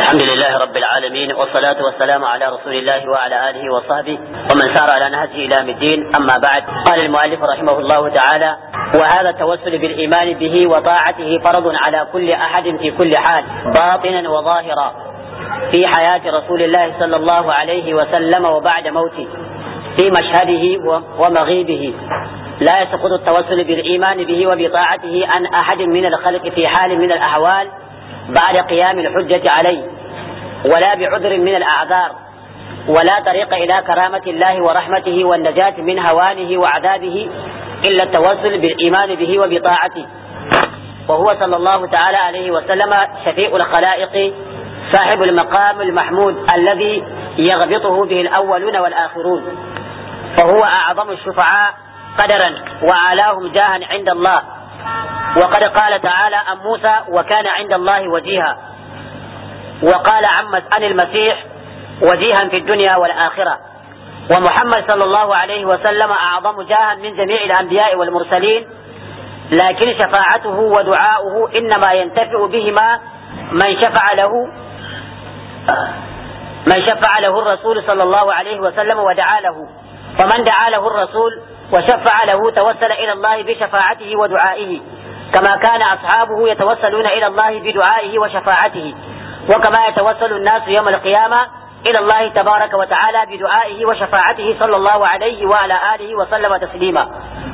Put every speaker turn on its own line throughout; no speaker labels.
الحمد لله رب العالمين والصلاة والسلام على رسول الله وعلى آله وصحبه ومن سار على نهجه إلى الدين أما بعد قال المؤلف رحمه الله تعالى وهذا التوسل بالإيمان به وطاعته فرض على كل أحد في كل حال باطنا وظاهرا في حياة رسول الله صلى الله عليه وسلم وبعد موته في مشهده ومغيبه لا يسقط التوسل بالإيمان به وبطاعته عن أحد من الخلق في حال من الأحوال بعد قيام الحجة عليه ولا بعذر من الأعذار ولا طريق إلى كرامة الله ورحمته والنجاة من هوانه وعذابه إلا التوسل بالإيمان به وبطاعته وهو صلى الله تعالى عليه وسلم شفيع الخلائق صاحب المقام المحمود الذي يغبطه به الأولون والآخرون فهو أعظم الشفعاء قدرا وأعلاهم جاها عند الله وقد قال تعالى عن موسى وكان عند الله وجيها وقال عن عن المسيح وجيها في الدنيا والآخرة ومحمد صلى الله عليه وسلم أعظم جاها من جميع الأنبياء والمرسلين لكن شفاعته ودعاؤه إنما ينتفع بهما من شفع له من شفع له الرسول صلى الله عليه وسلم ودعا له فمن دعا له الرسول وشفع له توسل إلى الله بشفاعته ودعائه كما كان أصحابه يتوسلون إلى الله بدعائه وشفاعته وكما يتوسل الناس يوم القيامة إلى الله تبارك وتعالى بدعائه وشفاعته صلى الله عليه وعلى آله وسلم تسليما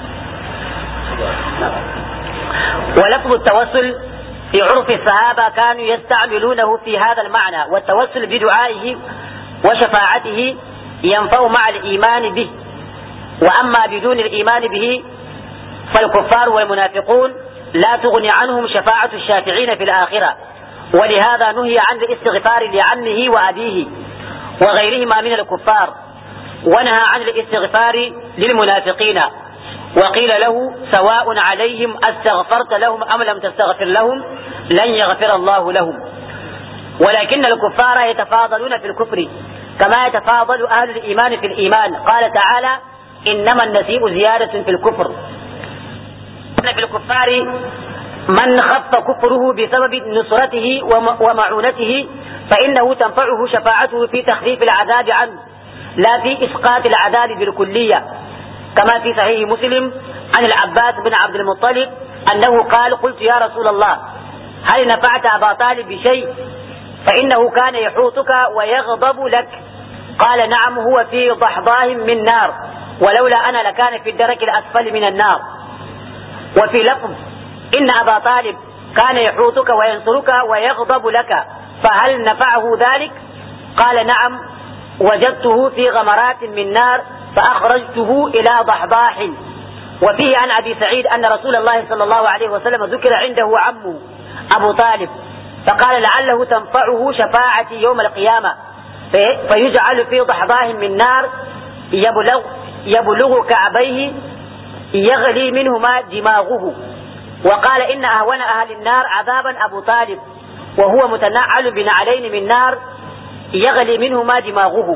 ولفظ التوسل في عرف الصحابة كانوا يستعملونه في هذا المعنى والتوسل بدعائه وشفاعته ينفع مع الإيمان به وأما بدون الإيمان به فالكفار والمنافقون لا تغني عنهم شفاعة الشافعين في الآخرة ولهذا نهي عن الاستغفار لعمه وأبيه وغيرهما من الكفار ونهى عن الاستغفار للمنافقين وقيل له سواء عليهم استغفرت لهم أم لم تستغفر لهم لن يغفر الله لهم ولكن الكفار يتفاضلون في الكفر كما يتفاضل أهل الإيمان في الإيمان قال تعالى إنما النسيء زيادة في الكفر إن في الكفار من خف كفره بسبب نصرته ومعونته فإنه تنفعه شفاعته في تخفيف العذاب عنه لا في إسقاط العذاب بالكلية كما في صحيح مسلم عن العباس بن عبد المطلب أنه قال قلت يا رسول الله هل نفعت أبا طالب بشيء فإنه كان يحوطك ويغضب لك قال نعم هو في ضحضاه من نار ولولا أنا لكان في الدرك الأسفل من النار وفي لفظ إن أبا طالب كان يحوطك وينصرك ويغضب لك فهل نفعه ذلك قال نعم وجدته في غمرات من نار فأخرجته إلى ضحضاح وفيه عن أبي سعيد أن رسول الله صلى الله عليه وسلم ذكر عنده عمه أبو طالب فقال لعله تنفعه شفاعتي يوم القيامة فيجعل في ضحضاه من نار يبلغ يبلغ كعبيه يغلي منهما دماغه وقال إن أهون أهل النار عذابا أبو طالب وهو متنعل بنعلين من نار يغلي منهما دماغه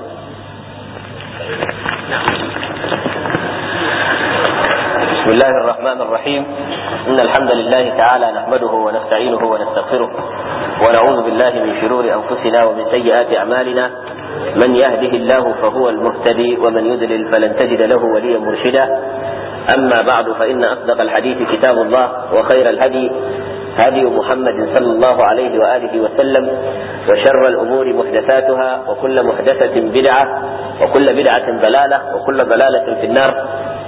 بسم الله الرحمن الرحيم إن الحمد لله تعالى نحمده ونستعينه ونستغفره ونعوذ بالله من شرور أنفسنا ومن سيئات أعمالنا من يهده الله فهو المهتدي ومن يضلل فلن تجد له وليا مرشدا أما بعد فإن أصدق الحديث كتاب الله وخير الهدي هدي محمد صلى الله عليه وآله وسلم وشر الأمور محدثاتها وكل محدثة بدعة وكل بدعة ضلالة وكل ضلالة في النار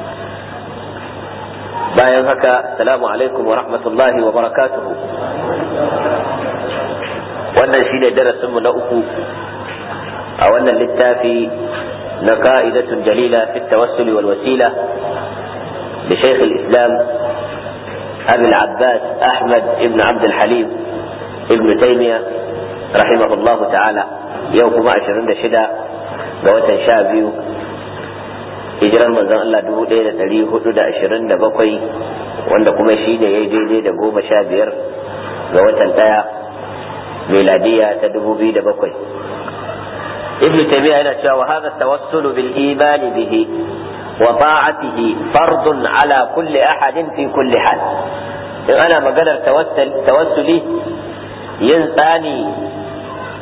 bayan haka salamu alaikum wa rahmatullahi wa barakatuhu wannan shi ne darasinmu na uku a wannan littafi na ka'idatun jalila fi tawassuli wal wasila da shaykh al-islam أبي العباس أحمد ابن عبد الحليم ابن تيمية رحمه الله تعالى يوم عشرين شدة بوتا شابيو hijirar manzon Allah dubu ɗaya da ɗari hudu da ashirin da bakwai wanda kuma shi ne ya yi daidai da goma sha biyar ga watan ɗaya meladiya ta dubu biyu da bakwai ibn taymiya yana cewa wa hadha tawassulu bil imani bihi wa ta'atihi fardun ala kulli ahadin fi kulli hal in ana maganar tawassuli yin tsani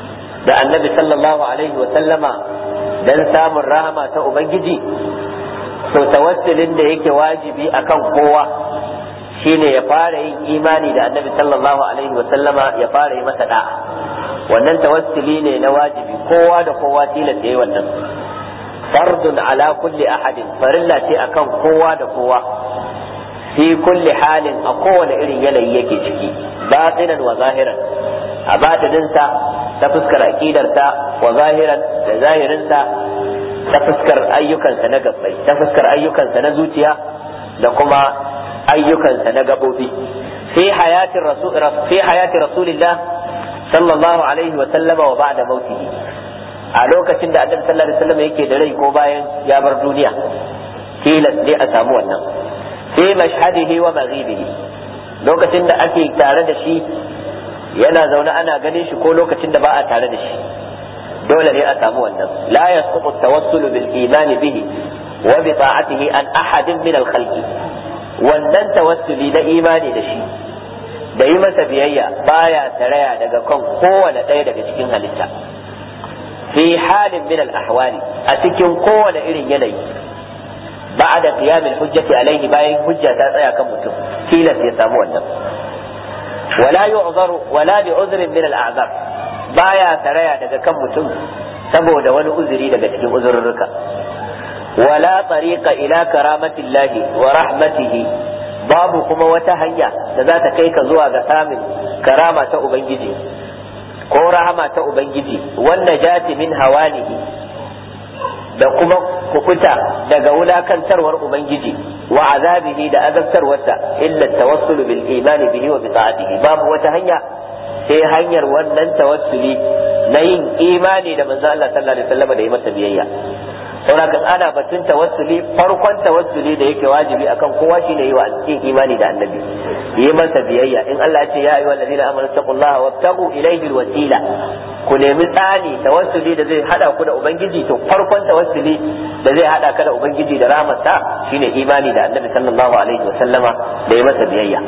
da annabi sallallahu alaihi wa sallama dan samun rahama ta ubangiji to tawassulin da yake wajibi akan kowa shine ya fara yin imani da annabi sallallahu alaihi wa sallama ya fara yi masa da'a wannan tawassuli ne na wajibi kowa da kowa tilas yayi wannan fardun ala kulli ahadin farilla ce akan kowa da kowa fi kulli halin a kowane irin yanayi yake ciki batinan wa zahiran a batininsa ta fuskar aqidarsa wa zahiran da zahirinsa ta fuskar ayyukansa na gabbai ta fuskar ayyukansa na zuciya da kuma ayyukansa na gabobi fi hayatin rasul fi hayati rasulillah sallallahu alaihi wa sallama wa ba'da mautihi a lokacin da annabi sallallahu alaihi wasallam yake da rai ko bayan ya bar duniya tilas ne a samu wannan fi mashhadihi wa maghibihi lokacin da ake tare da shi yana zaune ana ganin shi ko lokacin da ba a tare da shi dole ne a samu wannan la yasqutu at-tawassul bil iman bihi wa bi ta'atihi an ahadin min al-khalqi wannan tawassuli na imani da shi da yi masa biyayya baya taraya daga kan kowane ɗaya daga cikin halitta fi halin min al-ahwali a cikin kowane irin yanayi بعد قيام الحجة عليه باين حجة تسعى كم متم كيلا يسامو wannan ولا يعذر ولا بعذر من الأعذار baya taraya daga kan mutum saboda wani uzuri daga cikin uzurruka wala tariqa ila karamatillahi wa rahmatihi babu kuma wata hanya da za ta kai ka zuwa ga samun karama ta ubangiji ko rahama ta ubangiji wannan jati min hawanihi da kuma kukuta daga wulakantarwar ubangiji wa azabihi da azabtarwarsa illa tawassulu bil imani bihi wa bi ta'atihi babu wata hanya sai hanyar wannan tawassuli na yin imani da manzo Allah sallallahu alaihi wasallam da yi masa biyayya saboda ana batun tawassuli farkon tawassuli da yake wajibi akan kowa shine yi wa cikin imani da annabi yi masa biyayya in Allah ya ce ya ayyuhal ladina amanu taqullaha wabtagu ilayhi alwasila ku nemi tsani tawassuli da zai hada ku da ubangiji to farkon tawassuli da zai hada ka da ubangiji da rahmatsa shine imani da annabi sallallahu alaihi wasallama da yi masa biyayya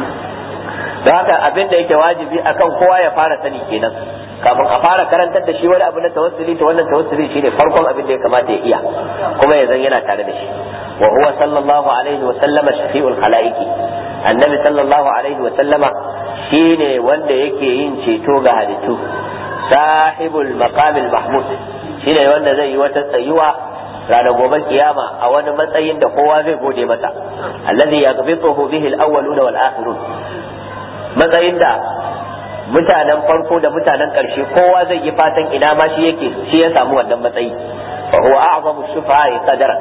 don haka abin da yake wajibi akan kowa ya fara sani kenan kafin a fara karantar da shi wani abu na tawassuli to wannan tawassuli shine farkon abin da ya kamata ya iya kuma ya zan yana tare da shi wa huwa sallallahu alaihi wa sallama shafi'ul khalaiqi annabi sallallahu alaihi wa sallama shine wanda yake yin ceto ga halittu sahibul maqamil mahmud shine wanda zai yi wata tsayuwa ranar gobe kiyama a wani matsayin da kowa zai gode masa allazi yaghbituhu bihi al-awwaluna wal akhirun matsayin da mutanen farko da mutanen ƙarshe kowa zai yi fatan ina ma shi yake shi ya samu wannan matsayi fa huwa a'zamu shufa'i qadaran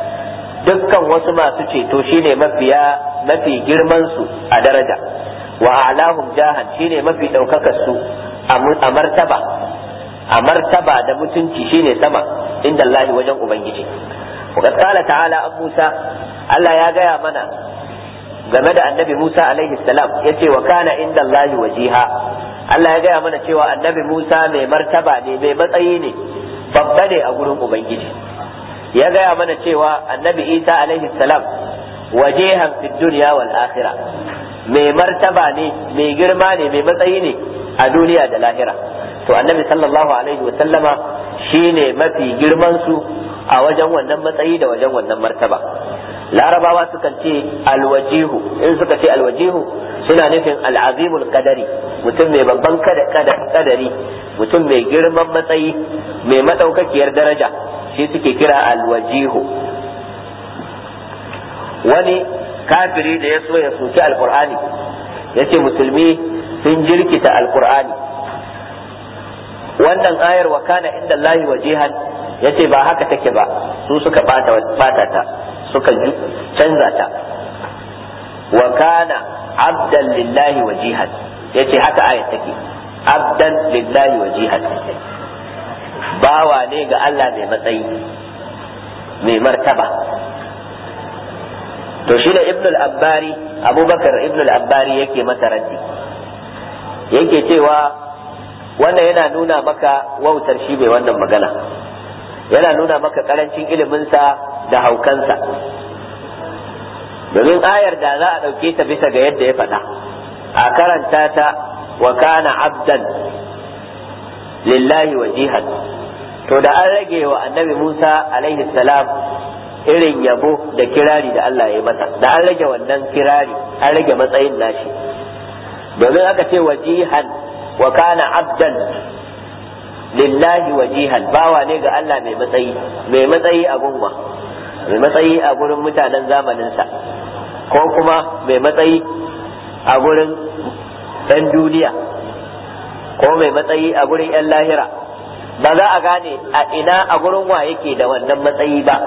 dukkan wasu masu ceto shine mafiya mafi girman su a daraja wa a'lahum jahan shine mafi daukakar su a martaba a martaba da mutunci shine sama inda Allah wajen ubangiji wa qala ta'ala an Musa Allah ya gaya mana game da annabi Musa alaihi salam ya ce wa kana inda Allah wajiha Allah ya gaya mana cewa annabi Musa mai martaba ne mai matsayi ne babba ne a gurin Ubangiji ya gaya mana cewa annabi Isa alaihi salam wajihan fi dunya wal akhirah mai martaba ne mai girma ne mai matsayi ne a duniya da lahira to annabi sallallahu alaihi wa sallama shine mafi girman su a wajen wannan matsayi da wajen wannan martaba larabawa sukan ce alwajihu in suka ce alwajihu suna nufin al'azimul kadari mutum mai babban kadari mutum mai girman matsayi mai madaukakiyar daraja shi suke kira alwajihu wani kafiri da ya so ya soki alkur'ani ya ce musulmi sun jirkita alkur'ani wannan ayar wa kana inda Allahi wajihan ya ce ba haka take ba su suka bata ta suka canza ta wa kana abdan lillahi wajihan yace haka ayat take abdan lillahi wajihan bawa ne ga Allah mai matsayi mai martaba to shi da ibn al-abbari abubakar ibn al-abbari yake masa raddi yake cewa wannan yana nuna maka wautar shi bai wannan magana yana nuna maka karancin iliminsa da haukansa domin ayar da za a ɗauke ta bisa ga yadda ya faɗa a karanta ta wa kana abdan lillahi wajihan to da an rage wa annabi Musa alaihi salam irin yabo da kirari da Allah ya masa da an rage wannan kirari an rage matsayin nashi domin aka ce wajihan wa kana abdan lillahi wajihan bawa ne ga Allah mai matsayi mai matsayi a gunwa mai matsayi a gurin mutanen zamaninsa ko kuma mai matsayi a gurin ɗan duniya ko mai matsayi a gurin 'yan lahira ba za a gane a ina a gurin wa yake da wannan matsayi ba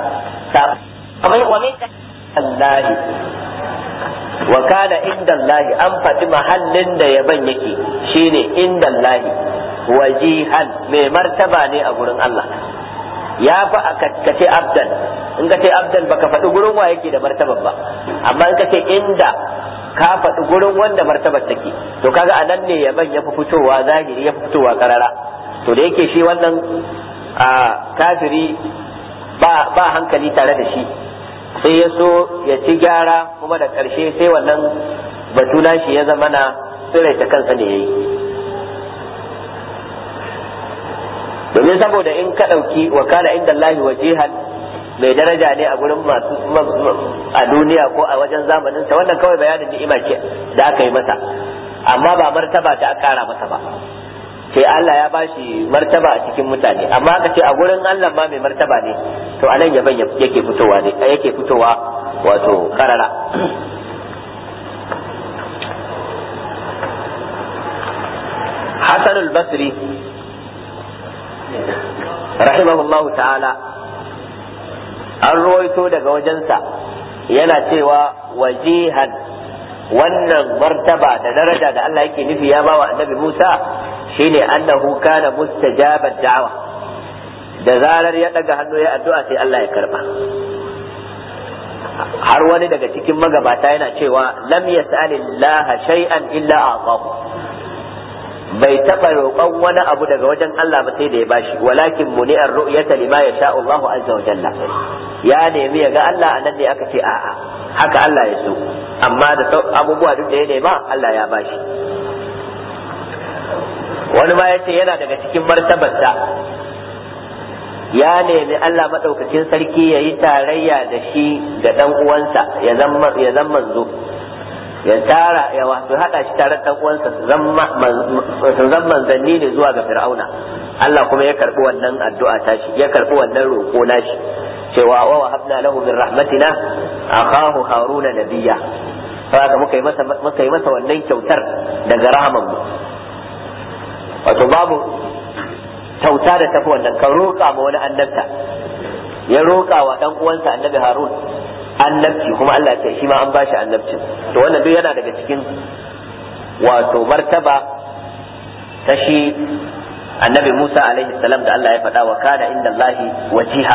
Allahi wa kana inda Allahi an faɗi mahallin da yaban yake shine inda Allahi wajihan mai martaba ne a gurin Allah ya fa ka ce abdan in ka ce abdan baka faɗi gurin wa yake da martaban ba amma in ka ce inda ka faɗi gurin wanda martabar take to kaga anan ne yaban ya fi fitowa zahiri ya fi fitowa karara to da yake shi wannan a kafiri ba ba hankali tare da shi sai ya so ya ci gyara kuma da ƙarshe sai wannan batuna shi ya zama na tsiraita kansa ne yayi domin saboda in ka ɗauki wakala inda Allah wajihan mai daraja ne a gurin masu a duniya ko a wajen zamanin sa wannan kawai bayanin ni'ima ce da aka yi masa amma ba martaba ta kara masa ba sai Allah ya bashi martaba a cikin mutane amma aka ce a gurin Allah ma mai martaba ne to anan yaban yake fitowa ne yake fitowa wato karara Hassan al-Basri rahimahullahu ta'ala an ruwaito daga wajensa yana cewa wajihan wannan martaba da daraja da Allah yake nufi ya bawa annabi Musa shine annahu kana mustajabat da'wa da zarar ya daga hannu ya addu'a sai Allah ya karba har wani daga cikin magabata yana cewa lam yas'alillaha shay'an illa a'tahu bai taɓa roƙon wani abu daga wajen Allah ba sai da ya bashi walakin muni'ar ru'yata lima yasha Allahu azza wa jalla ya nemi ya ga Allah anan ne aka ce a'a haka Allah ya so amma da abubuwa duk da ya nema Allah ya bashi wani ma yace yana daga cikin martabarsa ya nemi Allah madaukakin sarki ya yi tarayya da shi da dan uwansa ya zama ya zama manzo ya tara ya wato hada shi tare da uwansa su zama manzanni ne zuwa ga fir'auna Allah kuma ya karbi wannan addu'a ta shi ya karbi wannan roƙo na shi cewa wa wahabna lahu min rahmatina akahu haruna nabiyya saboda muka yi masa muka yi masa wannan kyautar daga rahaman mu wato babu kyauta da tafi wannan ka roƙa ma wani annabta ya roƙa wa dan uwansa annabi harun annabci kuma Allah ce shi ma an bashi annabci to wannan duk yana daga cikin wato martaba ta shi annabi Musa alaihi salam da Allah ya faɗa wa kana inda Allahi wajiha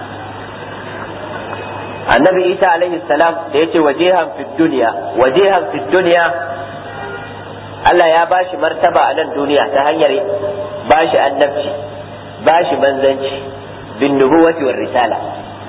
annabi Isa alaihi salam da yace wajihan fid dunya wajihan fid dunya Allah ya bashi martaba a nan duniya ta hanyar bashi annabci bashi manzanci bin nubuwati war risala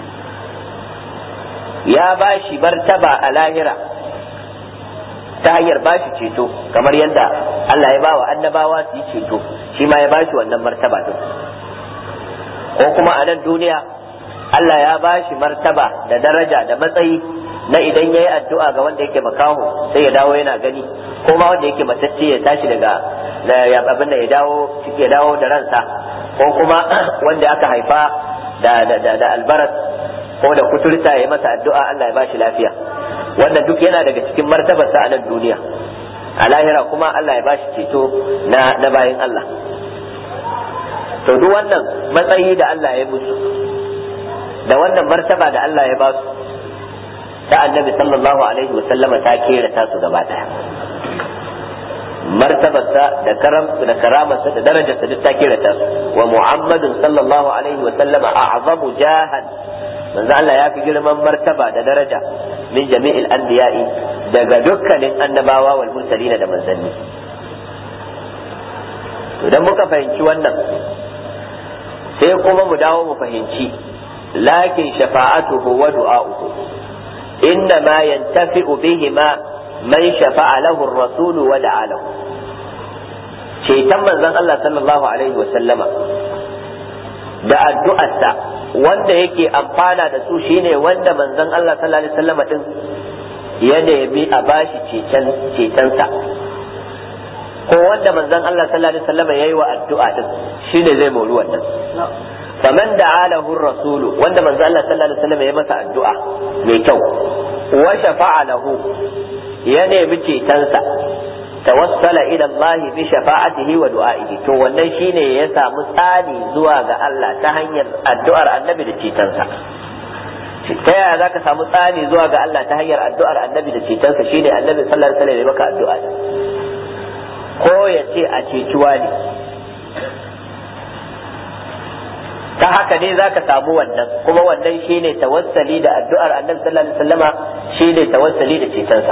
ya ba shi martaba a lahira ta hanyar ba shi ceto kamar yadda Allah ya ba wa annabawa su yi ceto shi ma ya ba shi wannan martaba din ko kuma a nan duniya Allah ya ba shi martaba da daraja da matsayi na idan ya yi addu'a ga wanda yake makaho sai ya dawo yana gani ko ma wanda yake matacce ya tashi daga abin da ya dawo ya dawo da ransa ko kuma wanda aka haifa da da albaras ko da kuturta ya masa addu'a Allah ya bashi lafiya wannan duk yana daga cikin martabarsa a nan duniya a lahira kuma Allah ya bashi ceto na na bayan Allah to duk wannan matsayi da Allah ya musu da wannan martaba da Allah ya basu ta annabi sallallahu alaihi wa sallama ta kera tasu gaba daya martabarsa da karam da karamarsa da darajarsa duk ta kera tasu wa muhammadun sallallahu alaihi wa sallama a'zamu jahan manzo Allah ya fi girman martaba da daraja min jami'il anbiya'i daga dukkanin annabawa wal mursalina da manzanni idan muka fahimci wannan sai kuma mu dawo mu fahimci lakin shafa'atuhu wa du'a'uhu inna ma yantafi'u bihima man shafa'a lahu ar-rasul wa da'a lahu ceton manzon Allah sallallahu alaihi wa sallama da addu'arsa wanda yake amfana da su shine wanda manzon Allah sallallahu alaihi wa sallama din ya nemi a bashi cetonsa ko wanda manzon Allah sallallahu alaihi wasallam yayi wa addu'a din shine zai mori wannan faman da'a lahu rasulu wanda manzon Allah sallallahu alaihi wasallam ya masa addu'a mai kyau wa shafa'a lahu ya nemi cetonsa tawassala ila Allah bi shafa'atihi wa du'a'ihi to wannan shine ya samu tsani zuwa ga Allah ta hanyar addu'ar annabi da cetonsa ta yaya za ka samu tsani zuwa ga Allah ta hanyar addu'ar annabi da cetonsa shine annabi sallallahu alaihi wasallam ya maka addu'a ko ya ce a cecuwa ne ta haka ne za ka samu wannan kuma wannan shine tawassali da addu'ar annabi sallallahu alaihi wasallama shine tawassali da cetonsa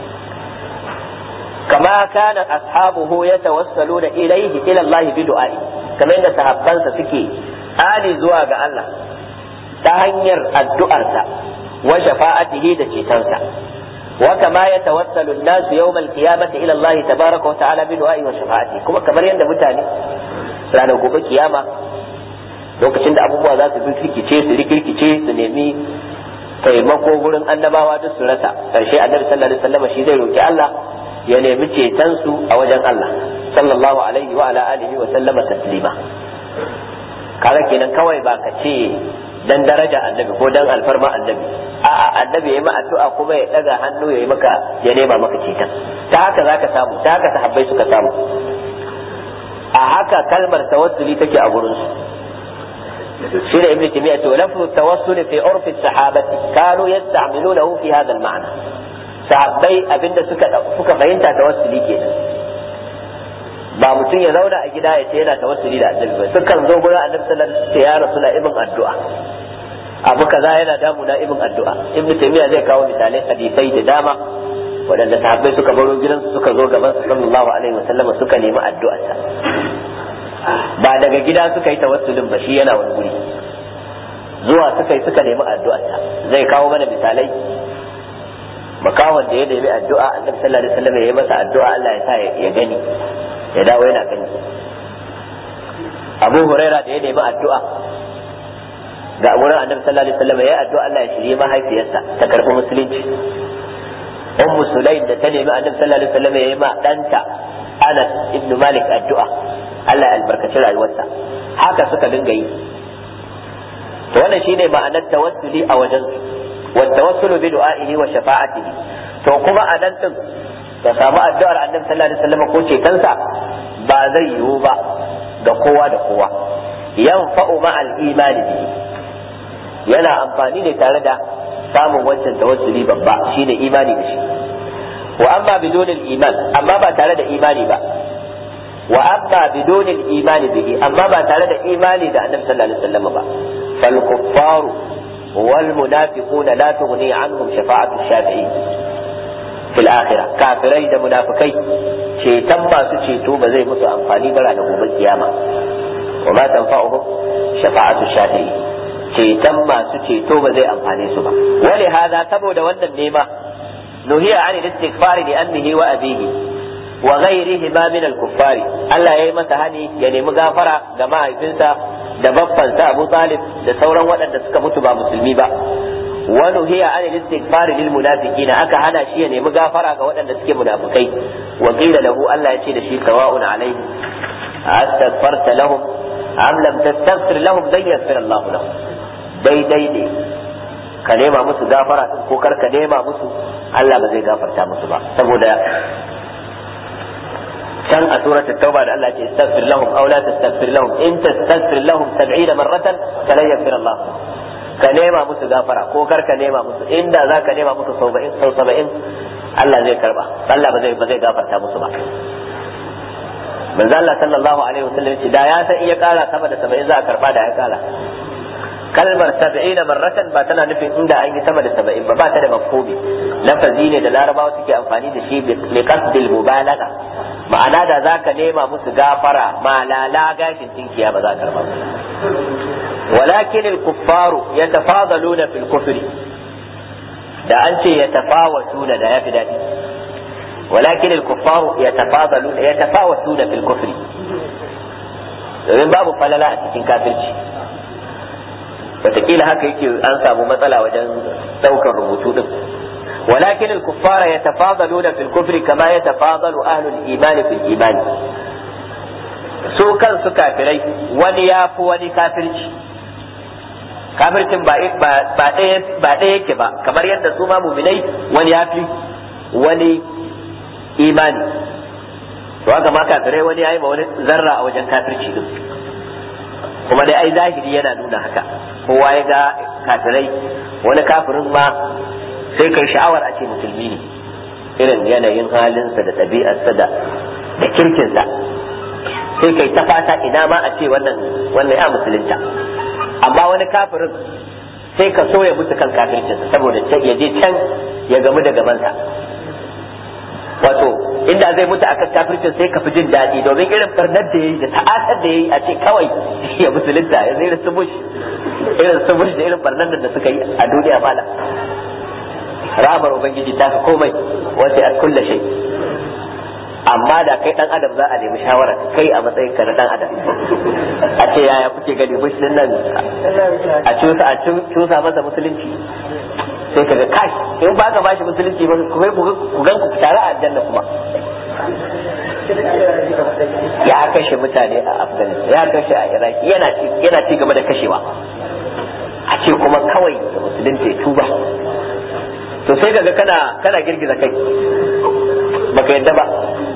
kama kana ashabuhu yatawassaluna ilayhi ila Allah bi du'a'i kamar yadda sahabbansa suke ali zuwa ga Allah ta hanyar addu'arsa wa shafa'atihi da cetonsa wa kama ya tawassalu an-nas yawm al-qiyamati ila Allah tabaaraka wa ta'ala bi du'a'i wa shafa'ati kuma kamar yadda mutane ranar gobe kiyama lokacin da abubuwa za su rikice su rikirkice su nemi taimako gurin annabawa duk su rasa karshe annabi sallallahu alaihi wasallam shi zai roki Allah ya nemi ceton su a wajen Allah sallallahu alaihi wa ala alihi wa sallama taslima kaga kenan kawai ba ka ce dan daraja annabi ko dan alfarma annabi a'a annabi yayi ma addu'a kuma ya daga hannu yayi maka ya nema maka ceton ta haka zaka samu ta haka sahabbai suka samu a haka kalmar tawassuli take a gurin su shi da ibnu taymiya to lafzu tawassul fi urf as-sahabati kanu yasta'milunahu fi hadha al-ma'na sahabbai abinda suka suka fahimta tawassuli kenan ba mutum ya zauna a gida ya ce yana tawassuli da annabi ba sukan zo gurin annabi sallallahu alaihi wasallam ya rasu na ibn addu'a abu kaza yana damu na ibn addu'a ibnu taymiya zai kawo misalai hadisai da dama waɗanda sahabbai suka baro gidansu suka zo gaban su sallallahu alaihi wasallam suka nemi addu'arsa ba daga gida suka yi tawassulin ba shi yana wani guri zuwa suka yi suka nemi addu'arsa zai kawo mana misalai makawan da ya nemi addu'a annabi sallallahu alaihi wasallam ya yi masa addu'a Allah ya sa ya gani ya dawo yana gani abu huraira da ya nemi addu'a ga wurin annabi sallallahu alaihi wasallam ya addu'a Allah ya shirye mahaifiyarsa ta karɓi musulunci ummu sulaim da ta nemi annabi sallallahu alaihi wasallam ya yi ma danta Anas ibn Malik addu'a Allah ya albarkaci rayuwarsa haka suka dinga yi to wannan shine ma'anar tawassuli a wajen wa tawassulu bi du'a'ihi wa shafa'atihi to kuma a nan din ka samu addu'ar annabi sallallahu alaihi wasallam ko cetonsa ba zai yiwu ba ga kowa da kowa yanfa'u ma'al imani bihi yana amfani ne tare da samun wancan tawassuli babba shine imani da shi wa amma bidunil iman amma ba tare da imani ba wa amma bidunil imani bihi amma ba tare da imani da annabi sallallahu alaihi wasallam ba fal kuffaru wal munafiquna la tughni anhum shafa'atu shafi'i fil akhirah kafirai da munafikai ceton masu ceto ba zai musu amfani ba ranar gobe kiyama wa ma tanfa'uhum shafa'atu shafi'i ceton masu ceto ba zai amfane su ba wali hada saboda wannan nema nuhiya an istighfar li annihi wa abihi wa ghayrihi ma min al-kuffar Allah yayi masa hani ya nemi gafara ga mahaifinsa da baffansa Abu Talib da sauran waɗanda suka mutu ba musulmi ba wa nuhiya an istighfar lil munafiqina aka hana shi ya nemi gafara ga waɗanda suke munafikai wa qila lahu Allah ya ce da shi sawa'un alaihi astaghfarta lahum am lam tastaghfir lahum dan yaghfir Allah lahum daidai ne ka nema musu gafara din ko kar ka nema musu Allah ba zai gafarta musu ba saboda can a suratul tauba da Allah ce istaghfir lahum aw la tastaghfir lahum in tastaghfir lahum 70 marratan falan yaghfir Allah ka nema musu gafara ko kar ka nema musu inda za ka nema musu sau 70 sau 70 Allah zai karba Allah ba zai ba zai gafarta musu ba manzo Allah sallallahu alaihi wasallam ce da ya san iya kara sama da 70 za a karba da ya kara kalmar saba'in marratan ba tana nufin inda an yi sama da saba'in ba ba ta da mafhumi lafazi ne da larabawa suke amfani da shi li qasdil mubalaga ma'ana da zaka nema musu gafara malala gashin tinkiya ba za ka karba walakin al-kuffaru yatafadaluna fil kufri da an ce yatafawatuna da yafi dadi walakin al-kuffaru yatafadalu yatafawatuna fil kufri domin babu falala a cikin kafirci wataƙila haka yake an samu matsala wajen ɗaukar rubutu din ولكن الكفار يتفاضلون في الكفر كما يتفاضل أهل الإيمان في الإيمان su kansu kafirai wani ya fi wani kafirci kafircin ba ɗaya yake ba kamar yadda su ma muminai wani ya fi wani imani to haka ma kafirai wani ya yi ma wani zarra a wajen kafirci din kuma dai ai zahiri yana nuna haka kowa ya ga kafirai wani kafirin ma sai kai sha'awar a ce musulmi ne irin yanayin halinsa da ɗabi'arsa da da kirkinsa sai kai ta fata ina ma a ce wannan wannan ya musulunta amma wani kafirin sai ka so ya mutu kan kafircinsa saboda ya je can ya gamu da gabansa wato inda zai mutu akan kafircin sai ka fi jin daɗi domin irin barnar da yayi da ta'asar da yayi a ce kawai ya musulunta ya zai irin su bush irin su bush da irin barnar da suka yi a duniya mala ramar ubangiji ta fi komai wace a kulle shi amma da kai dan adam za a nemi shawara kai a matsayin ka na dan adam a ce yaya kuke gani bush din nan a cusa a cusa masa musulunci sai kaga kai in ba ka bashi musulunci ba ku kai ku gan ku tare a aljanna kuma ya kashe mutane a afghanistan ya kashe a iraki yana yana ci gaba da kashewa a ce kuma kawai da musulunci ya tuba to sai kaga kana kana girgiza kai baka yadda ba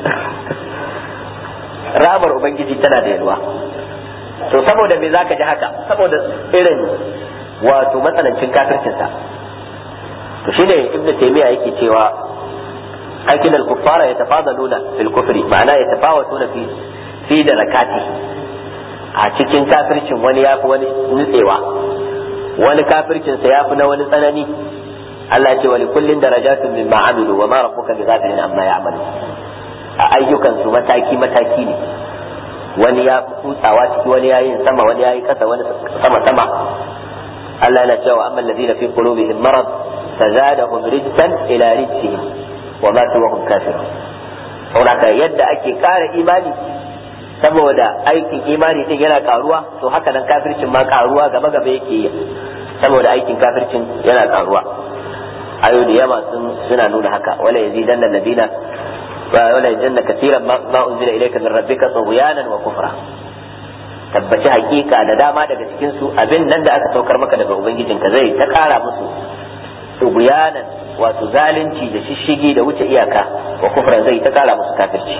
ramar ubangiji tana da yalwa to saboda me zaka ji haka saboda irin wato matsanancin kafircinsa to shine ibnu taymiya yake cewa aikin al-kuffara yatafadaluna fil kufri ma'ana yatafawatuna fi fi darakati a cikin kafircin wani yafi wani nutsewa wani kafircin sa yafi na wani tsanani Allah ce wa likullin darajatun mimma amilu wa ma rabbuka bighafilin amma ya'malu a ayyukan su mataki mataki ne wani ya kutsawa ciki wani ya yin sama wani ya yi kasa wani sama sama Allah yana cewa amma alladhina fi qulubihim marad fazadahum rijsan ila rijsihim wa matu wa hum kafirun saboda yadda ake kara imani saboda aikin imani din yana karuwa to haka nan kafircin ma karuwa gaba gaba yake yi saboda aikin kafircin yana karuwa ayoyi da yawa suna nuna haka wala yazidanna alladhina wala yazidanna katiran ma unzila ilayka min rabbika tughyanan wa kufra tabbaci hakika da dama daga cikin su abin nan da aka saukar maka daga ubangijinka zai ta kara musu tughyanan wato zalunci da shishigi da wuce iyaka wa kufran zai ta kara musu kafirci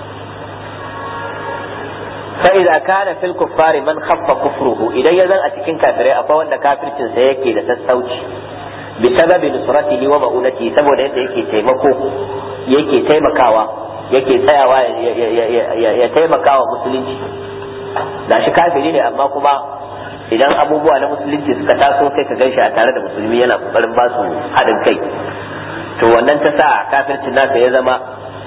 فإذا كان في الكفار من خف كفره إذا يزن أتكين كافرين أفا وأن كافر سيكي لتستوج بسبب نصرته ومؤونته سبب أن يكي تيمكو يكي تيمكاوا yake tsayawa ya taimaka wa musulunci da shi kafiri ne amma kuma idan abubuwa na musulunci suka taso kai ka ganshi a tare da musulmi yana kokarin ba su haɗin kai to wannan ta sa kafircin nasa ya zama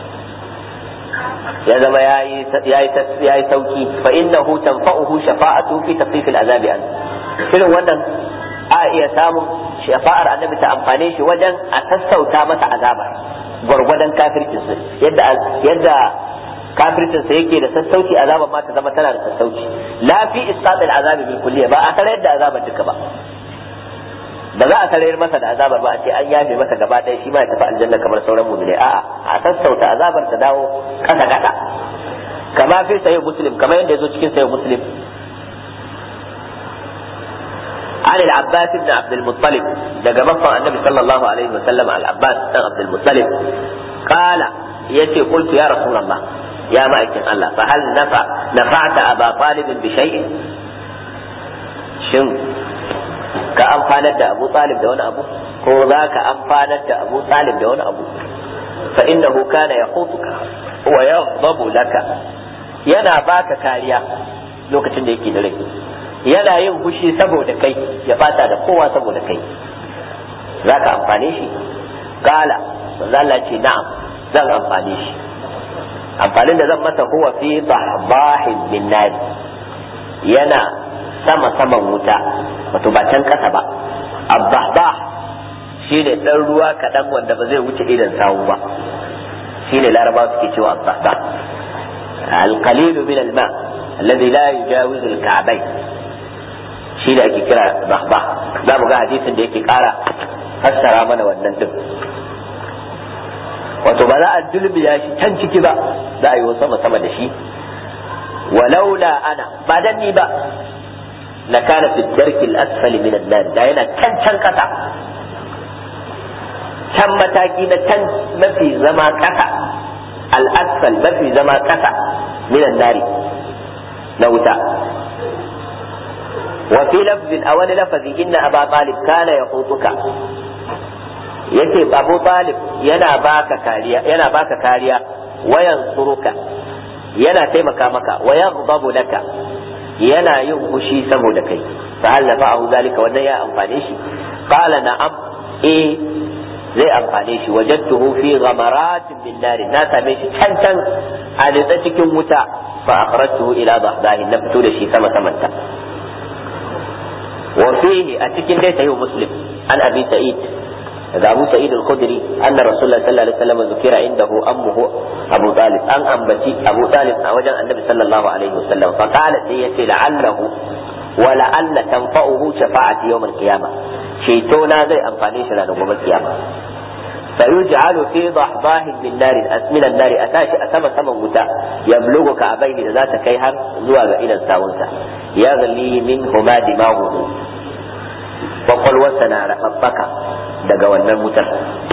ya zama ya yi sauki fa innahu tanfa'uhu shafa'atu fi tafsif al-azabi an irin wannan a iya samun shafa'ar annabi ta amfane shi wajen a sassauta masa azaba gwargwadon kafircin sa yadda yadda kafircin sa yake da sassauci azaba ma ta zama tana da sassauci la fi isqat al-azabi bil kulliya ba a tare da azabar duka ba ba za a sarayar masa da azabar ba a ce an yafe masa gaba ɗaya shi ma ya tafi aljanna kamar sauran mu'mini a'a a sassauta azabar ta dawo kasa kasa kama fi sayo muslim kamar yadda yazo cikin sayo muslim عن العباس بن عبد المطلب دقى مفا النبي صلى الله عليه وسلم على العباس بن عبد المطلب قال يتي قلت يا رسول الله يا مائك الله فهل نفع نفعت أبا طالب بشيء شن ka amfanar da Abu Talib da wani abu ko za ka amfanar da Abu Talib da wani abu fa innahu kana yaqutuka wa yaghdabu laka yana baka kariya lokacin da yake da rai yana yin fushi saboda kai ya bata da kowa saboda kai za ka amfane shi kala Allah ce na'am zan amfane shi amfanin da zan masa huwa fi bahbahin min nar yana sama saman wuta wato ba can kasa ba abbahbah shi ne ɗan ruwa kaɗan wanda ba zai wuce idan sawu ba shine larabawa suke cewa as-sahba al-qalil min al-ma alladhi la yujawizu al-ka'bayn shi da ake kira sahba za mu ga hadisin da yake kara fassara mana wannan din wato ba za a dulbiya shi can ciki ba za a yi sama sama da shi walaula ana ba dan ni ba la kana fi darki al-asfali min an-nar da yana can can kasa can mataki na can mafi zama kasa al-asfal mafi zama kasa min an-nar na wuta wa fi lafzin a wani lafazi inna aba talib kana yaqutuka yace abu talib yana baka kariya yana baka kariya wayan suruka yana taimaka maka wayan babu laka yana yin fushi saboda kai fa hal nafa'ahu zalika wannan ya amfane shi qala na'am eh zai amfane shi wajadtuhu fi ghamaratin min nar na same shi can can a nitsa cikin wuta fa akhrajtuhu ila dahdahi na fito da shi sama samanta wa fihi a cikin dai sahih muslim an abi sa'id daga Abu Sa'id al-Khudri anna Rasulullah sallallahu alaihi wasallam zukira indahu ammuhu Abu Talib an ambaci Abu Talib a wajen Annabi sallallahu alaihi wasallam fa qala sai yace la'allahu wa la'alla tanfa'uhu shafa'ati yawm al-qiyamah ceto na zai amfane shi ranar gobe kiyama فيجعل في ضحضاه من نار من النار أتاشي أسمى سمى متى يبلغ كعبين ذات كيهر زواج إلى الساونسة يغلي منهما دماغه وقل na رفضك daga wannan wutar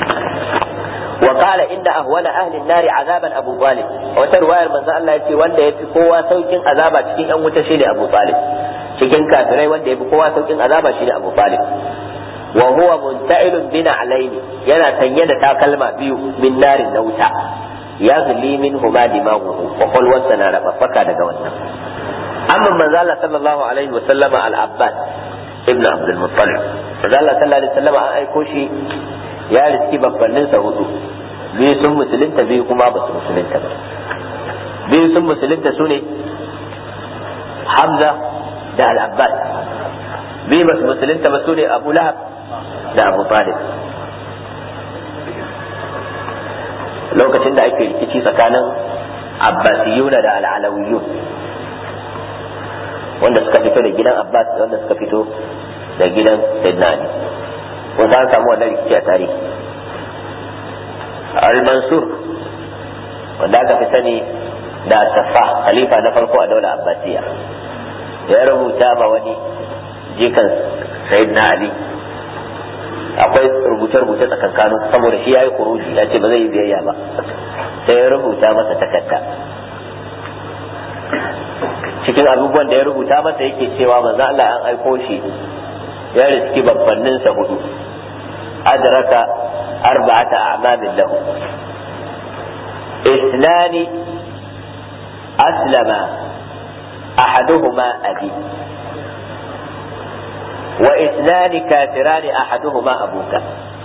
وقال إن أهون أهل النار عذابا أبو طالب وترواية من الله يتي wanda yafi kowa saukin azaba cikin ɗan wuta shine Abu Talib cikin kafirai wanda yafi kowa saukin azaba shine Abu Talib wa huwa munta'ilun bina alaini yana sanye da takalma biyu min narin na wuta ya zuli min huma dimaguhu wa qulwasa na rabaffaka daga wannan amma manzo Allah sallallahu alaihi wa sallama al-Abbas ibn Abdul Muttalib manzo Allah sallallahu alaihi wa sallama an aiko shi ya riski babbannin sa hudu biyu sun musulunta biyu kuma ba su musulunta ba biyu sun musulunta su ne Hamza da al-Abbas biyu ba su musulunta ba su ne Abu Lahab da Abu Talib lokacin da ake rikici tsakanin Abbasiyuna da al-Alawiyun wanda suka fito da gidan Abbas da wanda suka fito da gidan Sayyidina Ali wanda an samu wannan rikici a tarihi al-Mansur wanda aka fi sani da Safa khalifa na farko a daular Abbasiya ya rubuta ma wani jikan Sayyidina Ali akwai rubuce-rubuce tsakankanin saboda shi ya yi kuruji ya ce ba zai yi biyayya ba sai ya rubuta masa takarda cikin abubuwan da ya rubuta masa yake cewa manzo Allah an aiko shi ya riski babbanninsa hudu adraka arba'ata a'mamin lahu isnani aslama ahaduhuma abi wa isnani kafirani ahaduhuma abuka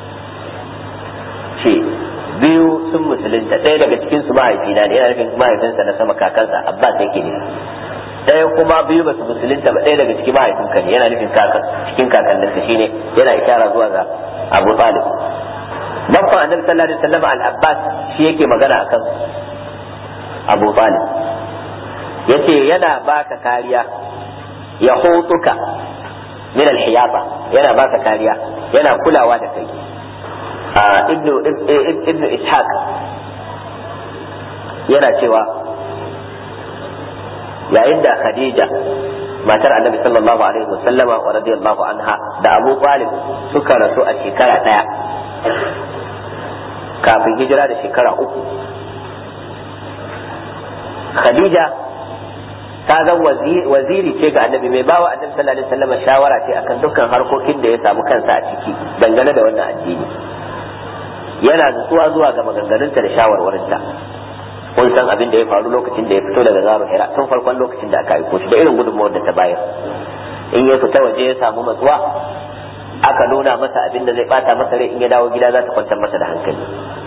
ce biyu sun musulunta ɗaya daga cikin su mahaifina ne yana nufin mahaifinsa na sama kakansa abbas yake ne ɗaya kuma biyu ba su musulunta ba ɗaya daga cikin mahaifinka ne yana nufin cikin kakanninsa shine yana ishara zuwa ga abu talib babban annabi sallallahu alaihi wasallam al-abbas shi yake magana akan abu talib yace yana baka kariya ya hutuka min al-hiyafa yana baka kariya yana kulawa da kai ibnu ibnu ishaq yana cewa yayin da khadija matar annabi sallallahu alaihi wa sallama wa radiyallahu anha da abu talib suka rasu a shekara daya kafin hijira da shekara uku khadija ta zan waziri ce ga annabi mai bawa annabi sallallahu alaihi wasallam shawara ce akan dukkan harkokin da ya samu kansa a ciki dangane da wannan addini yana nutsuwa zuwa ga maganganunta da shawarwarinta kun san abin da ya faru lokacin da ya fito daga zaro hira tun farkon lokacin da aka aiko shi da irin gudunmawar da ta bayar in ya fita waje ya samu matsuwa aka nuna masa abin da zai bata masa rai in ya dawo gida za ta kwantar masa da hankali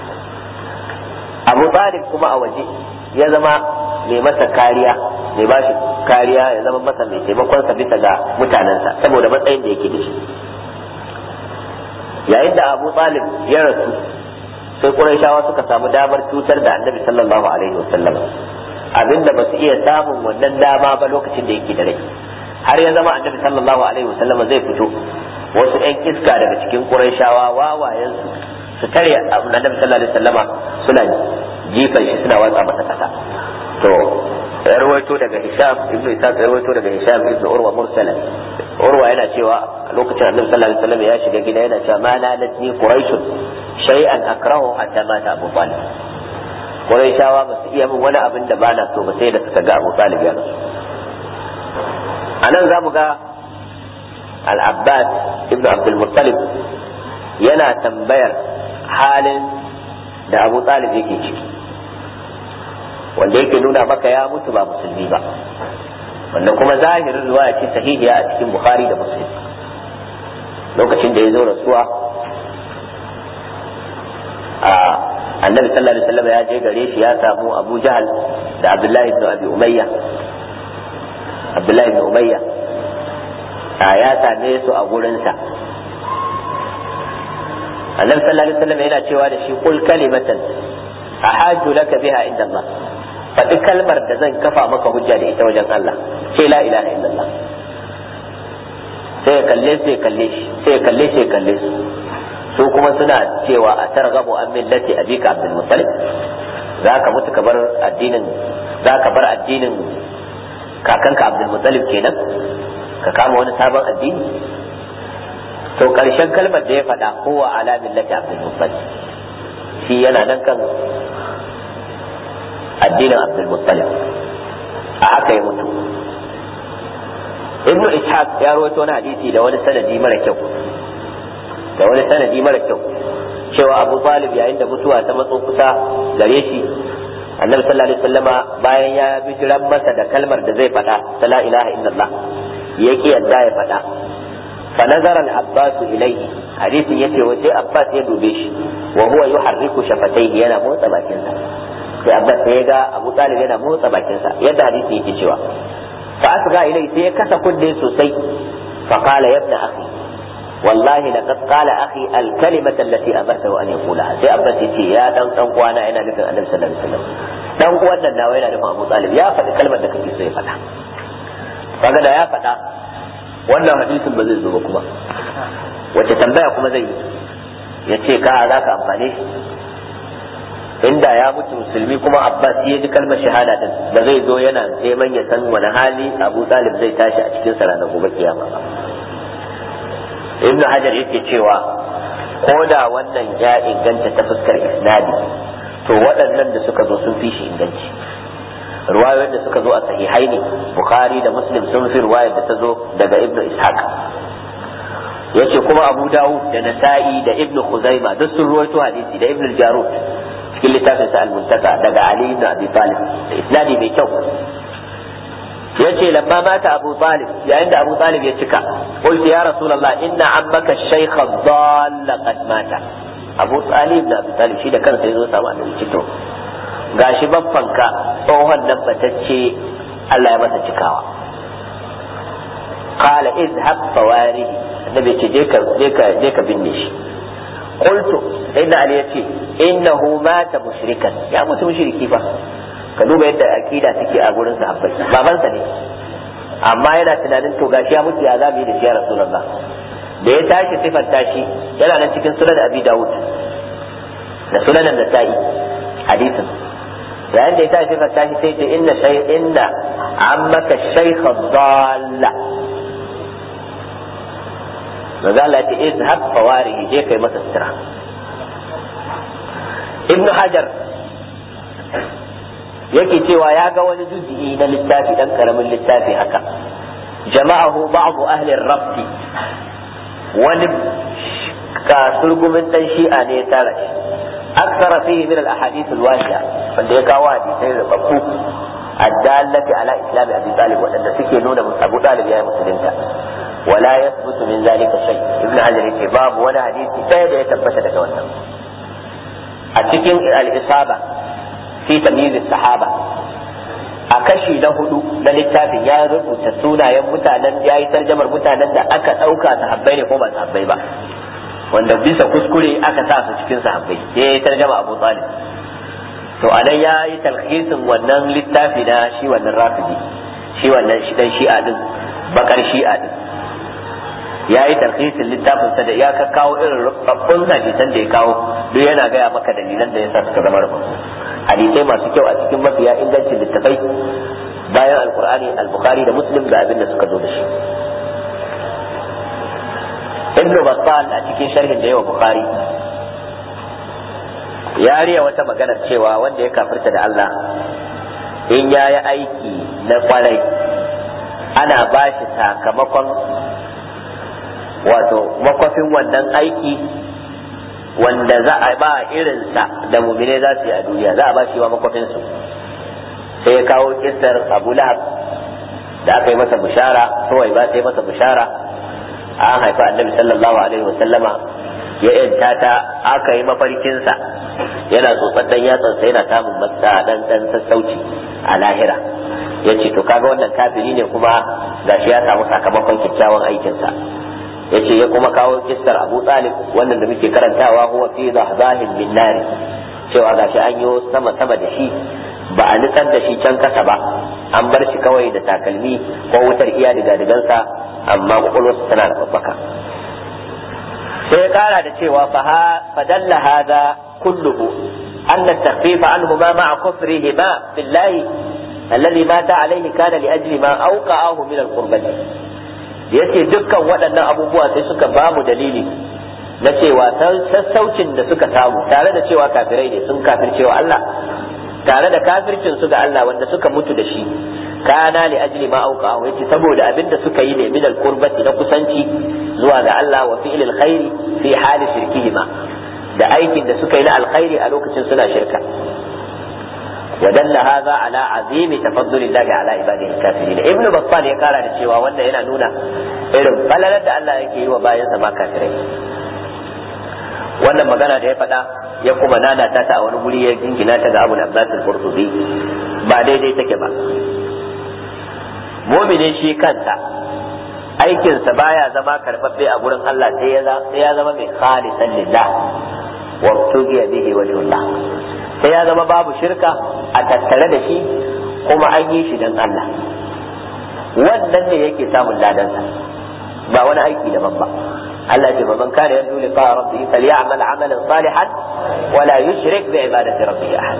abu talib kuma a waje ya zama mai masa kariya mai bashi kariya ya zama masa mai taimakonsa bisa ga mutanensa saboda matsayin da yake da shi yayin da abu talib ya rasu sai quraishawa suka samu damar cutar da annabi sallallahu alaihi wasallam abinda ba su iya samun wannan dama ba lokacin da yake da rai har ya zama annabi sallallahu alaihi wasallam zai fito wasu ƴan iska daga cikin quraishawa wawayen su su tare annabi sallallahu alaihi wasallama suna jifan shi suna watsa masa kasa to ya rawaito daga Hisham ibnu Isa ya rawaito daga Hisham ibnu Urwa mursala Urwa yana cewa a lokacin Annabi sallallahu alaihi wasallam ya shiga gida yana cewa ma nalatni quraish shay'an akrahu hatta mata Abu Talib Quraishawa ba su iya min wani abin da bana so ba sai da suka ga Abu Talib ya rasu anan zamu ga Al-Abbas ibnu Abdul Muttalib yana tambayar halin da Abu Talib yake ciki wanda yake nuna maka ya mutu ba musulmi ba wanda kuma zahirin riwaya ce sahihiya a cikin bukhari da muslim lokacin da ya zo rasuwa a annabi sallallahu alaihi wasallam ya je gare shi ya samu abu jahal da abdullahi ibn abi umayya abdullahi ibn umayya a ya same su a gurinsa annabi sallallahu alaihi wasallam yana cewa da shi kul kalimatan ahaju laka biha inda Allah faɗi kalmar da zan kafa maka hujja da ita wajen Allah ce la ilaha illallah sai ya kalle sai ya kalle shi sai ya kalle sai ya kalle su su kuma suna cewa a targhabu an millati abika abdul muttalib za ka mutu ka bar addinin za ka bar addinin kakanka abdul muttalib kenan ka kama wani sabon addini to karshen kalmar da ya faɗa kowa ala millati abdul muttalib shi yana nan kan addinin abdulmuttalib a haka ya mutu ibnu ishaq ya rawaito wani hadisi da wani sanadi mara kyau da wani sanadi mara kyau cewa abu talib yayin da mutuwa ta matso kusa gare shi annabi sallallahu alaihi wasallama bayan ya bijiran masa da kalmar da zai faɗa ta la ilaha illallah ya ki yadda ya faɗa fa nazara al-abbas ilayhi hadisin yace wace abbas ya dube shi wa huwa yuharriku shafatayhi yana motsa bakinsa sai abbas sai ya ga abu talib yana motsa bakinsa yadda hadisi yake cewa fa asga ilai sai ya kasa kunne sosai fa qala ya ibn akhi wallahi laqad qala akhi al kalimata allati amartahu an yaqulaha sai abbas yace ya dan dan uwana yana nufin annabi sallallahu alaihi wasallam dan uwan nan nawa yana nufin abu talib ya faɗi kalmar da kake so ya faɗa kaga da ya faɗa wannan hadisin ba zai zo ba kuma wace tambaya kuma zai yi ya ce ka za ka amfane shi inda ya mutu musulmi kuma abbas ya ji kalmar shahada din ba zai zo yana neman ya san wani hali abu talib zai tashi a cikin sa ranar gobe kiyama ba ibn hajar yake cewa ko da wannan ya inganta ta fuskar isnadi to waɗannan da suka zo sun fi shi inganci ruwayoyin da suka zo a sahihai ne bukhari da muslim sun fi ruwayar da ta zo daga ibn ishaq yace kuma abu dawud da nasa'i da ibn khuzaima duk sun ruwaito hadisi da ibn jarud cikin littafin sa al-muntaka daga Ali ibn Abi Talib da isnadi mai kyau yace lamma mata Abu Talib yayin da Abu Talib ya cika qultu ya Rasulullah inna ammaka shaykh dhall qad mata Abu Talib da Abu Talib shi da kansa yazo samu annabi cito gashi babbanka tsohon nan batacce Allah ya masa cikawa qala izhab fawarihi annabi ce je ka je ka je ka binne shi qultu inna ali yace innahu mata mushrikan ya mutu mushriki fa ka duba yadda aqida take a gurin sahabbai babansa ne amma yana tunanin to gashi ya mutu ya zamu yi da shi ya rasulullah da ya tashi sifar tashi yana nan cikin sunan abi dawud da sunan nasa'i hadisin yayin da ya tashi sifar tashi sai ce inna shay inna ammaka shaykha dhalla manzo Allah ya ce izhab fawarihi je kai masa sutura ibnu hajar yake cewa ya ga wani juz'i na littafi dan karamin littafi haka jama'ahu ba'd ahli rabti wani kasurgumin dan shi'a ne ya tara shi aksara fihi min al-ahadith al-wahiya wanda ya kawo hadisai rubabbu addallati ala islam abi talib wadanda suke nuna abu talib ya musulunta ولا يثبت من ذلك شيء ابن حجر يقول باب ولا حديث ɗaya da ya tabbata daga wannan a cikin al-isaba fi tamyiz sahaba a kashi na hudu na littafin ya rubuta sunayen mutanen ya yi tarjamar mutanen da aka ɗauka sahabbai ne ko ba sahabbai ba wanda bisa kuskure aka sa su cikin sahabbai sai ya tarjama Abu Talib to anan ya yi talhisin wannan littafi na shi wannan rafidi shi wannan shi dan shi'a din bakar shi'a din ya yi talhisin littafin sa da ya ka kawo irin rubabbun hadisan da ya kawo duk yana gaya maka dalilan da yasa suka zama rubabbu hadisai masu kyau a cikin mafiya ingancin littafai bayan alqur'ani al-bukhari da muslim da abin da suka zo da shi ibnu battal a cikin sharhin da yawa bukhari ya riya wata maganar cewa wanda ya kafirta da Allah in ya yi aiki na kwarai ana ba shi sakamakon wato makwafin wannan aiki wanda za a ba irinsa da mumine za su yi a duniya za a ba shi wa makwafinsu sai ya kawo kisar abu lahab da aka yi masa bishara kawai ba sai masa bishara an haifa annabi sallallahu alaihi wasallama ya yanta ta aka yi mafarkinsa yana tsotsar dan yatsansa yana samun matsa dan dan sassauci a lahira ya ce to kaga wannan kafiri ne kuma gashi ya samu sakamakon kyakkyawan aikinsa ya ce ya kuma kawo kissar abu talib wannan da muke karantawa huwa fi zahzahin min nari cewa gashi an yi sama sama da shi ba a nutsar da shi can kasa ba an bar shi kawai da takalmi ko wutar iya diga digansa amma kwakwalwarsa tana da babbaka sai ya kara da cewa fadalla hada kulluhu أن التخفيف عنهما مع كفرهما بالله الذي مات عليه كان لأجل ما أوقعه من القربة yace dukkan waɗannan abubuwa sai suka ba mu dalili na cewa sassaucin da suka samu tare da cewa kafirai ne sun kafircewa Allah tare da kafircin su ga Allah wanda suka mutu da shi kana li ajli ma auqa yace saboda abin da suka yi ne min al-qurbati na kusanci zuwa ga Allah wa fi'lil khairi fi hali shirkihima da aikin da suka yi na alkhairi a lokacin suna shirka ودل هذا على عظيم تفضل الله على عباده الكافرين ابن بطال ya kara da cewa wannan yana nuna irin falalar da Allah yake yi wa bayansa ma kafirai wannan magana da ya faɗa ya kuma nanata ta a wani guri ya jingina ta ga Abu Abbas al-Qurtubi ba daidai take ba mu'minin shi kansa aikinsa baya zama karɓaɓɓe a gurin Allah sai ya zama mai khalisan lillah wa tugiya bihi wajhullah sai ya zama babu shirka a tattare da shi kuma an yi shi don Allah wannan ne yake samun ladansa ba wani aiki daban ba Allah ce man kana yanzu liqa rabbih falyamal amalan salihan wala yushrik bi ibadati rabbih ahad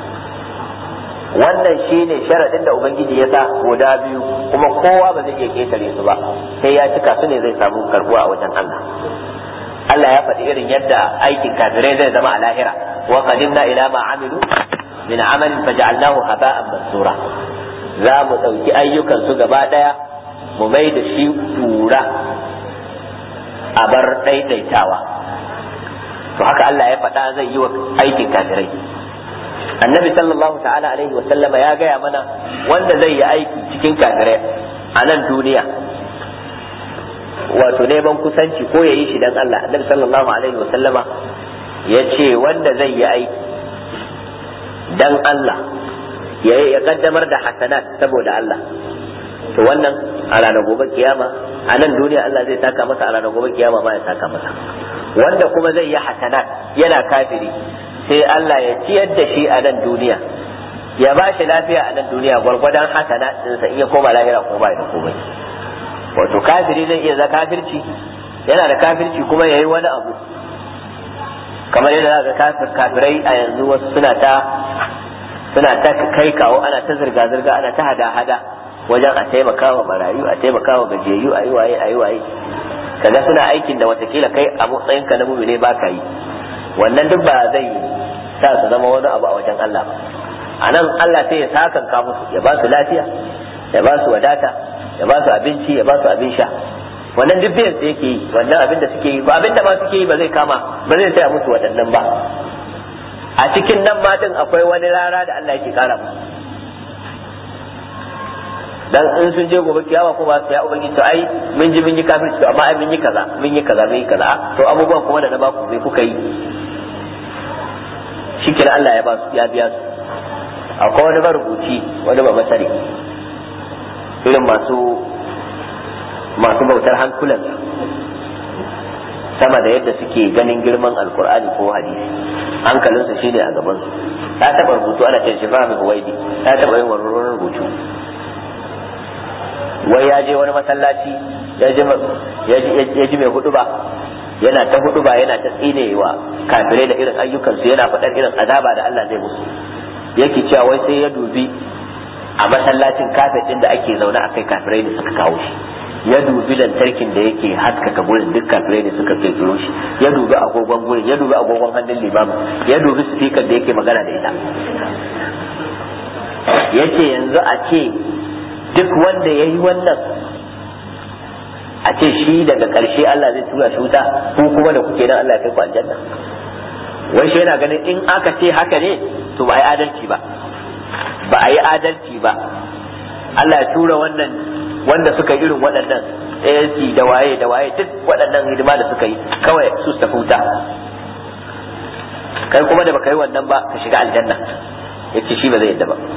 wannan shine sharadin da ubangiji ya sa guda biyu kuma kowa ba zai iya ketare su ba sai ya cika su ne zai samu karbuwa a wajen Allah Allah ya faɗi irin yadda aikin kafirai zai zama a lahira wa qadimna ila ma amilu min amalin faj'alnahu haba'an mansura za mu ɗauki ayyukan su gaba ɗaya mu mai da shi tura a bar ɗaiɗaitawa to haka Allah ya faɗa zai yi wa aikin kafirai annabi sallallahu ta'ala alaihi wa sallama ya gaya mana wanda zai yi aiki cikin kafirai a nan duniya wato neman kusanci ko ya yi shi dan Allah annabi sallallahu alaihi wa sallama ya ce wanda zai yi aiki dan Allah ya kaddamar da hasanat saboda Allah to wannan a ranar gobe kiyama a nan duniya Allah zai saka masa a ranar gobe kiyama ma ya saka masa wanda kuma zai yi hasanat yana kafiri sai Allah ya ciyar da shi a nan duniya ya ba shi lafiya a nan duniya gwargwadon hasanat ɗinsa iya koma lahira ko ba da komai wato kafiri zai iya za kafirci yana da kafirci kuma ya yi wani abu kamar yadda za ka kafirai a yanzu wasu suna ta suna ta kai kawo ana ta zirga-zirga ana ta hada-hada wajen a taimaka wa marayu a taimaka wa gajiyayyu a yi waye a yi waye kaga suna aikin da watakila kai a matsayinka na mumine ba ka yi wannan duk ba zai sa su zama wani abu a wajen Allah ba a nan Allah sai ya sakanka musu ya ba su lafiya ya ba su wadata ya ba su abinci ya ba su abin sha wannan duk biyan da yake yi wannan abin da suke yi ba abin da ma suke yi ba zai kama ba zai taya musu waɗannan ba a cikin nan matan akwai wani rara da Allah yake kara musu dan in sun je gobe kiyama ko ba su ya ubangiji to ai mun ji mun yi kafirci to amma ai mun yi kaza mun yi kaza mun yi kaza to abubuwan kuma da na ba ku bai kuka yi shikenan Allah ya ba su ya biya su akwai wani marubuci wani ba masari irin masu masu bautar hankulan sama da yadda suke ganin girman alkur'ani ko hadisi hankalinsu shine a gaban su ta taba rubutu ana ce shi fahimi huwaidi ta taba yin wani rubutu wai ya je wani masallaci ya ji mai hudu ba yana ta hudu ba yana ta tsinewa kafirai da irin ayyukansu yana faɗar irin azaba da Allah zai musu yake cewa wai sai ya dubi a masallacin kafet din da ake zaune a kai kafirai ne suka kawo shi ya dubi lantarkin da yake haskaka gurin duk kafirai ne suka kirkiro shi ya dubi agogon gurin ya dubi agogon hannun limamu ya dubi speaker da yake magana da ita yace yanzu a ce duk wanda ya yi wannan a ce shi daga ƙarshe Allah zai tura shi wuta ko kuma da kuke nan Allah ya kai ku aljanna wai shi yana ganin in aka ce haka ne to ba a yi adalci ba ba a yi adalci ba Allah ya tura wannan wanda suka yi irin waɗannan ANC da waye da waye duk waɗannan hidima da suka yi kawai su su tafi wuta kai kuma da baka yi wannan ba ka shiga aljanna yace shi ba zai yadda ba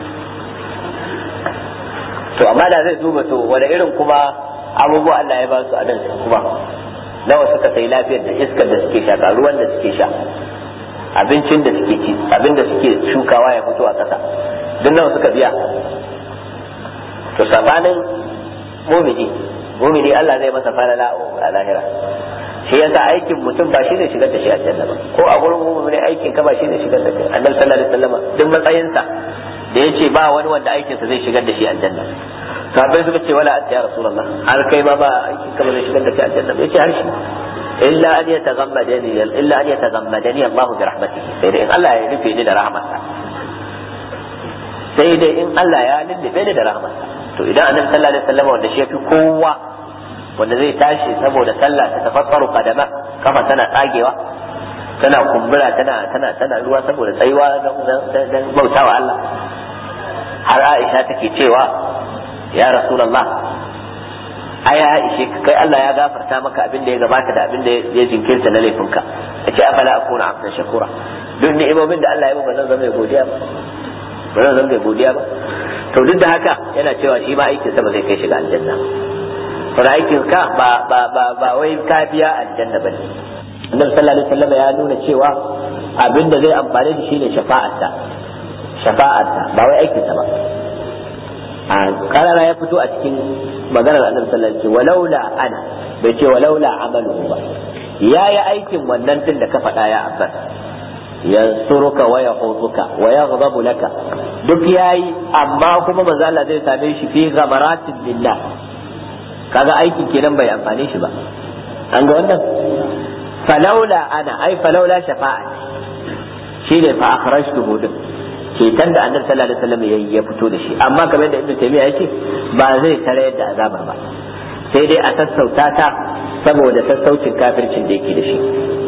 to amma da zai duba to wani irin kuma abubuwa Allah ya ba su a nan kuma nawa suka sai lafiyar da iskar da suke sha ruwan da suke sha abincin da suke ci abin da suke shukawa ya fito a ƙasa duk nawa suka biya to sabanin mumini mumini Allah zai masa falala a lahira shi yasa aikin mutum ba shi ne shigar da shi aljanna ba ko a gurin mumini aikin ka ba shi ne shigar da kai annabi sallallahu alaihi wasallam duk matsayinsa da yace ba wani wanda aikinsa zai shigar da shi aljanna sahabbai suka ce wala anta ya rasulullah har kai ma ba aikin ka ba zai shigar da kai aljanna ba yace har shi illa an yataghammadani illa an yataghammadani Allah bi rahmatihi sai dai in Allah ya rufe ni da rahmatsa sai dai in Allah ya lullube ni da rahmatsa to idan annabi sallallahu alaihi wasallam wanda shi yafi kowa wanda zai tashi saboda sallah ta tafakkaru kadama kafa tana tsagewa tana kumbura tana tana tana ruwa saboda tsayuwa dan bautawa Allah har Aisha take cewa ya Rasulullah aya ishe kai Allah ya gafarta maka abin da ya gabata da abin da ya jinkirta na laifinka yace afala akuna abdan shakura duk ni'imomin da Allah ya ba zan zama mai godiya ba ba zan zama mai godiya ba to duk da haka yana cewa shi ma aikin sa ba zai kai shiga aljanna ba aikin ka ba ba ba ba wai ka biya aljanna bane annabi sallallahu alaihi wasallam ya nuna cewa abin da zai amfane da shi ne shafa'arsa shafa'arsa ba wai aikin sa ba a karara ya fito a cikin maganar annabi sallallahu alaihi wasallam walaula ana bai ce walaula amalu ba yayi aikin wannan din da ka faɗa ya abbas yansuruka wa yahuduka wa yaghdabu laka duk yayi amma kuma manzo Allah zai same shi fi ghamaratin lillah kaga aikin kenan bai amfane shi ba an ga wannan falaula ana ai falaula shafa'a shine fa akhrajtuhu din ceton da annabi sallallahu alaihi wasallam yayi ya fito da shi amma kamar yadda ibnu taymiya yake ba zai tare da azabar ba sai dai a sassauta ta saboda sassaucin kafircin da yake da shi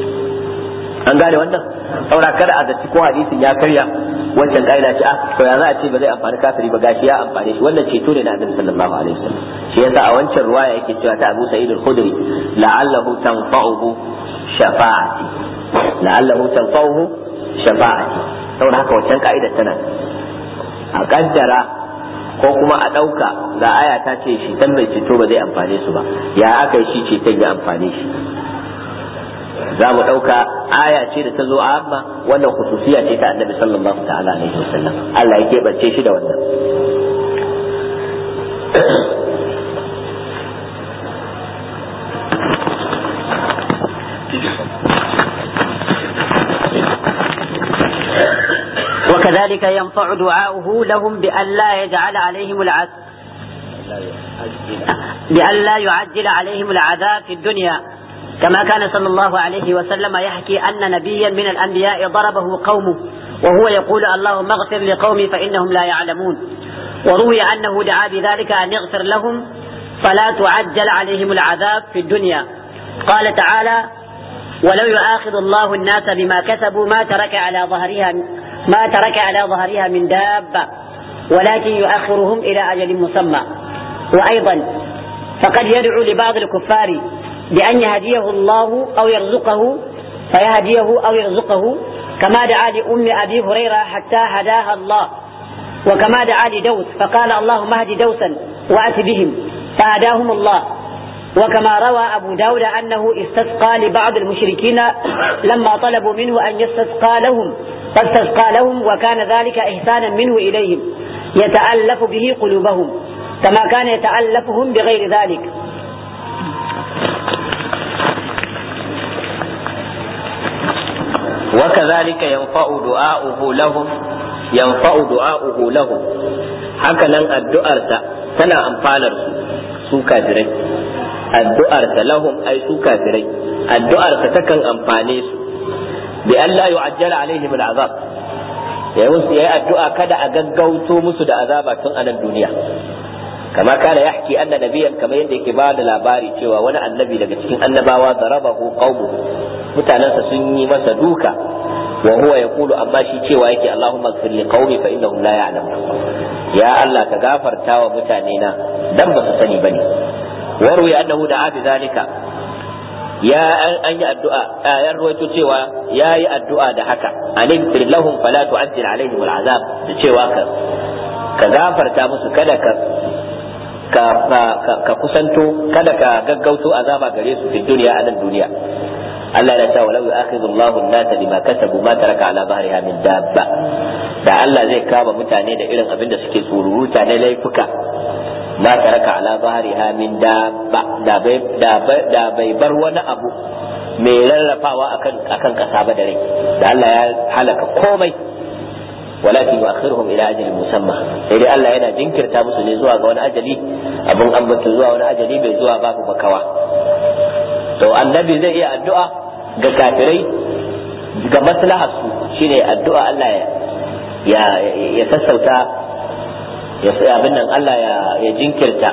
an gane wannan saura kada a zaci ko hadisin ya karya wancan kaida ce ah to ya za a ce ba zai amfani kafiri ba gashi ya amfane shi wannan ceto ne na annabi sallallahu alaihi wasallam shi yasa a wancan ruwaya yake cewa ta Abu Sa'id al-Khudri la'allahu tanfa'uhu shafa'ati la'allahu tanfa'uhu shafa'ati saboda haka wancan ka'ida tana a kaddara ko kuma a ɗauka ga aya ta ce shi dan mai ceto ba zai amfane su ba ya aka yi shi ceton ya amfane shi za mu ɗauka aya ce da ta zo a amma wannan khususiya ce ta annabi sallallahu ta'ala alaihi wasallam Allah ya keɓance shi da wannan
وكذلك ينفع دعاؤه لهم بأن لا يجعل عليهم العذاب بأن لا يعجل عليهم العذاب في الدنيا كما كان صلى الله عليه وسلم يحكي أن نبيا من الأنبياء ضربه قومه وهو يقول اللهم اغفر لقومي فإنهم لا يعلمون وروي أنه دعا بذلك أن يغفر لهم فلا تعجل عليهم العذاب في الدنيا قال تعالى ولو يؤاخذ الله الناس بما كسبوا ما ترك على ظهرها ما ترك على ظهرها من دابة ولكن يؤخرهم إلى أجل مسمى وأيضا فقد يدعو لبعض الكفار بأن يهديه الله أو يرزقه فيهديه أو يرزقه كما دعا لأم أبي هريرة حتى هداها الله وكما دعا لدوس فقال اللهم اهد دوسا وأت بهم فهداهم الله وكما روى أبو داود أنه استسقى لبعض المشركين لما طلبوا منه أن يستسقى لهم فاستسقى لهم وكان ذلك إحسانا منه إليهم يتألف به قلوبهم كما كان يتألفهم بغير ذلك
وكذلك ينفع دعاؤه لهم ينفع دعاؤه لهم هكذا الدعاء تنا أنفالر su kafirai addu'arsa lahum ai su kafirai addu'arsa takan amfane su bi Allah yu'ajjala alaihim al'azab ya musu yayi addu'a kada a gaggauto musu da azaba tun a nan duniya kama kana yahki anna nabiyyan kamar yadda yake ba da labari cewa wani annabi daga cikin annabawa darabahu qaumuhu mutanansa sun yi masa duka wa huwa yaqulu amma shi cewa yake Allahumma ighfir li qaumi fa innahum la ya'lamun ya Allah ka gafarta wa mutane na dan ba su sani bane warwi annahu da'a bi zalika ya an yi addu'a ya ruwaito cewa ya yi addu'a da haka alim lahum fala tu'ajjil alaihim al'azab da cewa ka ka gafarta musu kada ka ka ka kusanto kada ka gaggauto azaba gare su fi duniya a nan duniya Allah ya ce walau yu'akhidhu Allahu an-nasa bima kasabu ma taraka ala dhahriha min dabba da Allah zai kama mutane da irin abin da suke tsururuta na laifuka ma taraka ala dhahriha min dabba da bai da bai bar wani abu mai rarrafawa akan akan kasa ba da rai da Allah ya halaka komai walakin yu'akhiruhum ila ajalin musamma sai dai Allah yana jinkirta musu ne zuwa ga wani ajali abin ambata zuwa wani ajali bai zuwa babu bakawa to annabi zai iya addu'a ga kafirai ga maslahar su shine addu'a Allah ya ya sassauta ya sai abin nan Allah ya ya jinkirta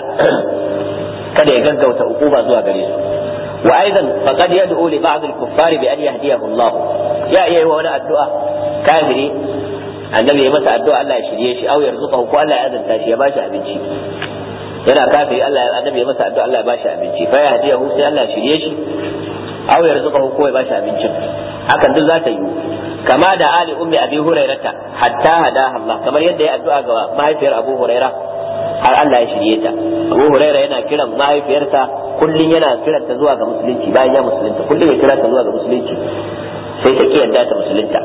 kada ya gaggauta ukuba zuwa gare su wa aidan faqad yad'u li ba'd al-kuffar bi an yahdiyahu Allah ya iya wa wani addu'a kafiri annabi ya masa addu'a Allah ya shirye shi au yarzuqahu ko Allah ya azanta shi ya bashi abinci yana kafiri Allah ya annabi ya masa addu'a Allah ya bashi abinci fa ya hadiyahu sai Allah ya shirye shi aw yarzuqahu ko ya bashi abincin hakan duk za ta yi kama da ali ummi abi hurairata hatta hada Allah kamar yadda ya addu'a ga mahaifiyar Abu Huraira har Allah ya shirye ta Abu Huraira yana kiran mahaifiyarsa kullun yana kiranta zuwa ga musulunci bayan ya musulunta kullun ya kira ta zuwa ga musulunci sai ta ki yadda ta musulunta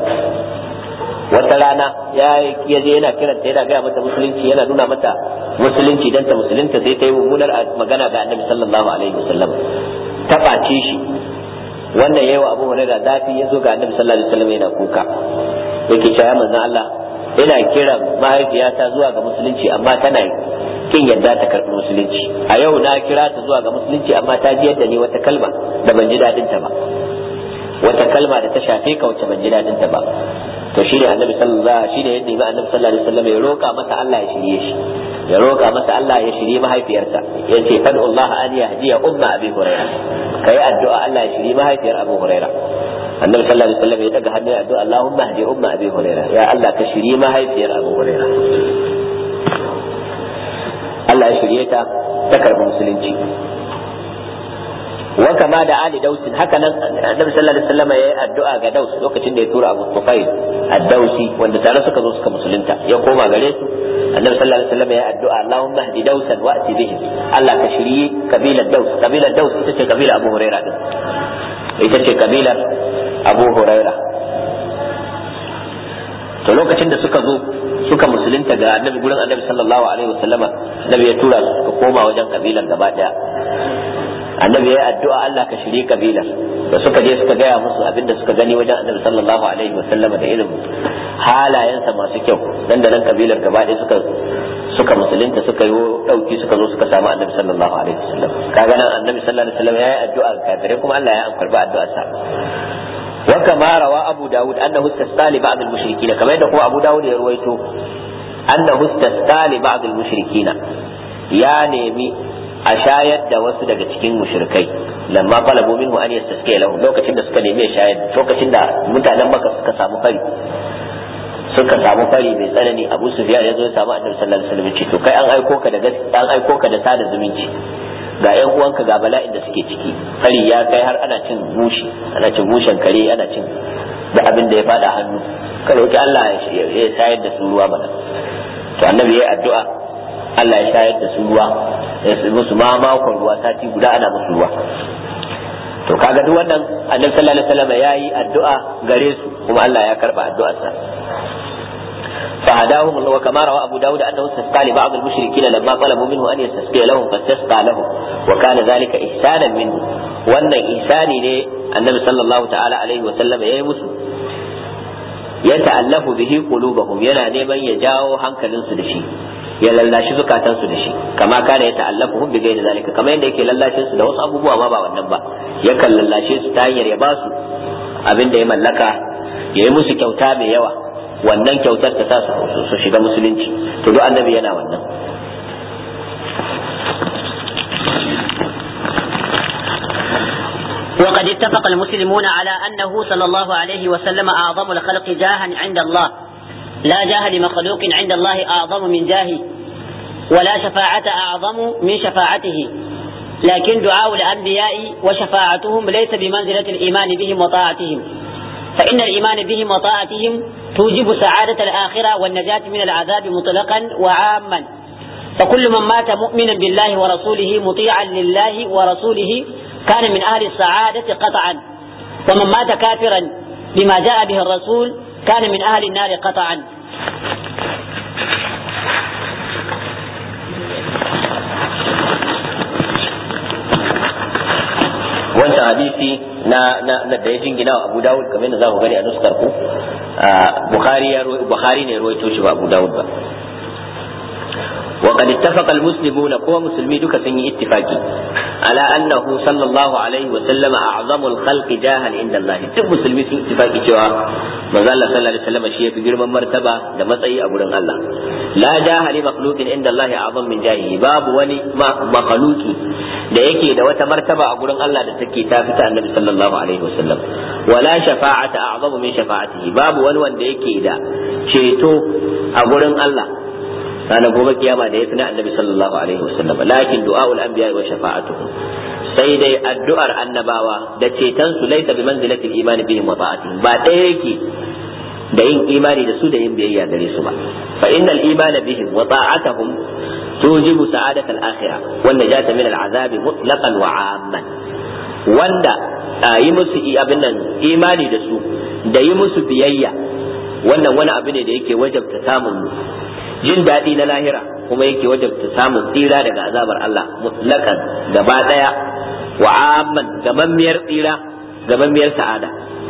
wata rana ya je yana kiranta yana gaya mata musulunci yana nuna mata musulunci dan ta musulunta sai ta yi mummunar magana ga annabi sallallahu alaihi wasallam ta ɓace shi wannan yayi wa Abu Hurairah zafi ya zo ga annabi sallallahu alaihi wasallam yana kuka yake cewa manzon Allah ina kiran mahaifiyata zuwa ga musulunci amma tana kin yadda ta karɓi musulunci a yau na kira ta zuwa ga musulunci amma ta ji yadda ni wata kalma da ban ji dadin ta ba wata kalma da ta shafe ka wacce ban ji dadin ta ba to shi ne annabi sallallahu shi ne yadda ba annabi sallallahu alaihi wasallam ya roka masa Allah ya shirye shi ya roka masa Allah ya shirye mahaifiyarsa ya ce fad'u Allah an yahdiya umma abi hurairah kai addu'a Allah ya shirye mahaifiyar Abu Hurairah annabi sallallahu alaihi wasallam ya daga hannu ya addu'a Allahumma hdi umma abi hurairah ya Allah ka shirye mahaifiyar Abu Hurairah Allah ya shirye ta ta karbi musulunci wa kama da ali dausin haka nan annabi sallallahu alaihi wasallam ya yi addu'a ga daus lokacin da ya tura abu tufail ad-dausi wanda tare suka zo suka musulunta ya koma gare su annabi sallallahu alaihi wasallam ya yi addu'a Allahumma hdi dausan wa ati bihim Allah ka shirye kabilar daus kabilar daus ita ce kabilar Abu Huraira din ita ce kabilar Abu Huraira to lokacin da suka zo suka musulunta ga annabi gurin annabi sallallahu alaihi wasallama annabi ya tura su suka koma wajen kabilar gaba daya annabi ya yi addu'a Allah ka shirye kabilar da suka je suka gaya musu abin da suka gani wajen annabi sallallahu alaihi wasallam da irin halayensa masu kyau dan da nan kabilar gaba ɗaya suka suka musulunta suka yi dauki suka zo suka samu annabi sallallahu alaihi wasallam kaga nan annabi sallallahu alaihi wasallam ya yi addu'a ga kafirai kuma Allah ya karba addu'ar sa wa kama rawa abu daud annahu istasqa li ba'd al-mushrikeen kamar yadda kuma abu daud ya ruwaito annahu istasqa li ba'd al-mushrikeen ya nemi a shayar da wasu daga cikin mushrikai lamma talabu minhu an yastasqa lahu lokacin da suka nemi ya shayar lokacin da mutanen maka suka samu fari suka samu fari mai tsanani abu sufyan ya zo ya samu annabi sallallahu alaihi wasallam ce to kai an aiko ka da an aiko ka da sada zumunci ga yan uwanka ga bala'in da suke ciki fari ya kai har ana cin mushi ana cin mushen kare ana cin da abin da ya fada hannu ka roki Allah ya shayar da su ruwa mana to annabi ya yi addu'a Allah ya shayar da su ruwa musu ma makon ruwa sati guda ana musu ruwa to kaga duk wannan annabi sallallahu alaihi wasallam yayi addu'a gare su kuma Allah ya karba addu'arsa فهداهم الله وكما روى أبو داود أنه استسقى لبعض المشركين لما طلبوا منه أن يستسقي لهم فاستسقى لهم وكان ذلك إحسانا منه وأن إحساني لي النبي صلى الله تعالى عليه وسلم يا مسلم يتألف به قلوبهم ينا نيمن يجاو هنكلن سدشي ya lallashi zukatansu da shi kama kana ya ta'allafuhum bi ghairi zalika kama yadda yake lallashin su da wasu abubuwa ma ba wannan ba yakan lallashe su ta hanyar ya ba su abin da ya mallaka ya yi musu kyauta mai yawa wannan kyautar ta sa su shiga musulunci to duk annabi yana wannan
وقد اتفق المسلمون على أنه صلى الله عليه وسلم أعظم الخلق جاها عند الله لا جاه لمخلوق عند الله أعظم من جاهه ولا شفاعة أعظم من شفاعته لكن دعاء الأنبياء وشفاعتهم ليس بمنزلة الإيمان بهم وطاعتهم فإن الإيمان بهم وطاعتهم توجب سعادة الآخرة والنجاة من العذاب مطلقا وعاما فكل من مات مؤمنا بالله ورسوله مطيعا لله ورسوله كان من أهل السعادة قطعا ومن مات كافرا بما جاء به الرسول كان من أهل النار قطعا
wancan hadisi na na da ya jingina wa Abu Dawud kamar yadda za ku gani a nuskar ku Bukhari ya Bukhari ne ruwaito shi ba Abu Dawud ba وقد اتفق المسلمون قوى مسلمي دوكا سني اتفاقي على أنه صلى الله عليه وسلم أعظم الخلق جاها عند الله duk musulmi sun ittifaki cewa manzo Allah sallallahu alaihi wasallam shi yafi girman martaba da matsayi a gurin Allah la jaha li makhluqin inda Allah a'zam min jahihi babu wani makhluqi da yake da wata martaba a gurin Allah da take ta fita annabi sallallahu alaihi wasallam wala shafa'ata a'zamu min shafa'atihi babu wani wanda yake da ceto a gurin Allah ranar gobe kiyama da ya fi na annabi sallallahu alaihi wasallam lakin du'aul anbiya wa shafa'atuhum sai dai addu'ar annabawa da ceton su laisa bi manzilatil iman bihim wa ta'atihim ba ɗaya yake da yin imani da su da yin biyayya gare su ba fa innal imana bihim wa ta'atuhum tujibu sa'adat al-akhirah wan najata min al-azab mutlaqan wa 'amman wanda yi musu abin nan imani da su da yi musu biyayya wannan wani abu ne da yake wajabta samun jin daɗi na lahira kuma yake wajabta samun tsira daga azabar Allah mutlakan gaba ɗaya wa amman gamammiyar tsira gamammiyar sa'ada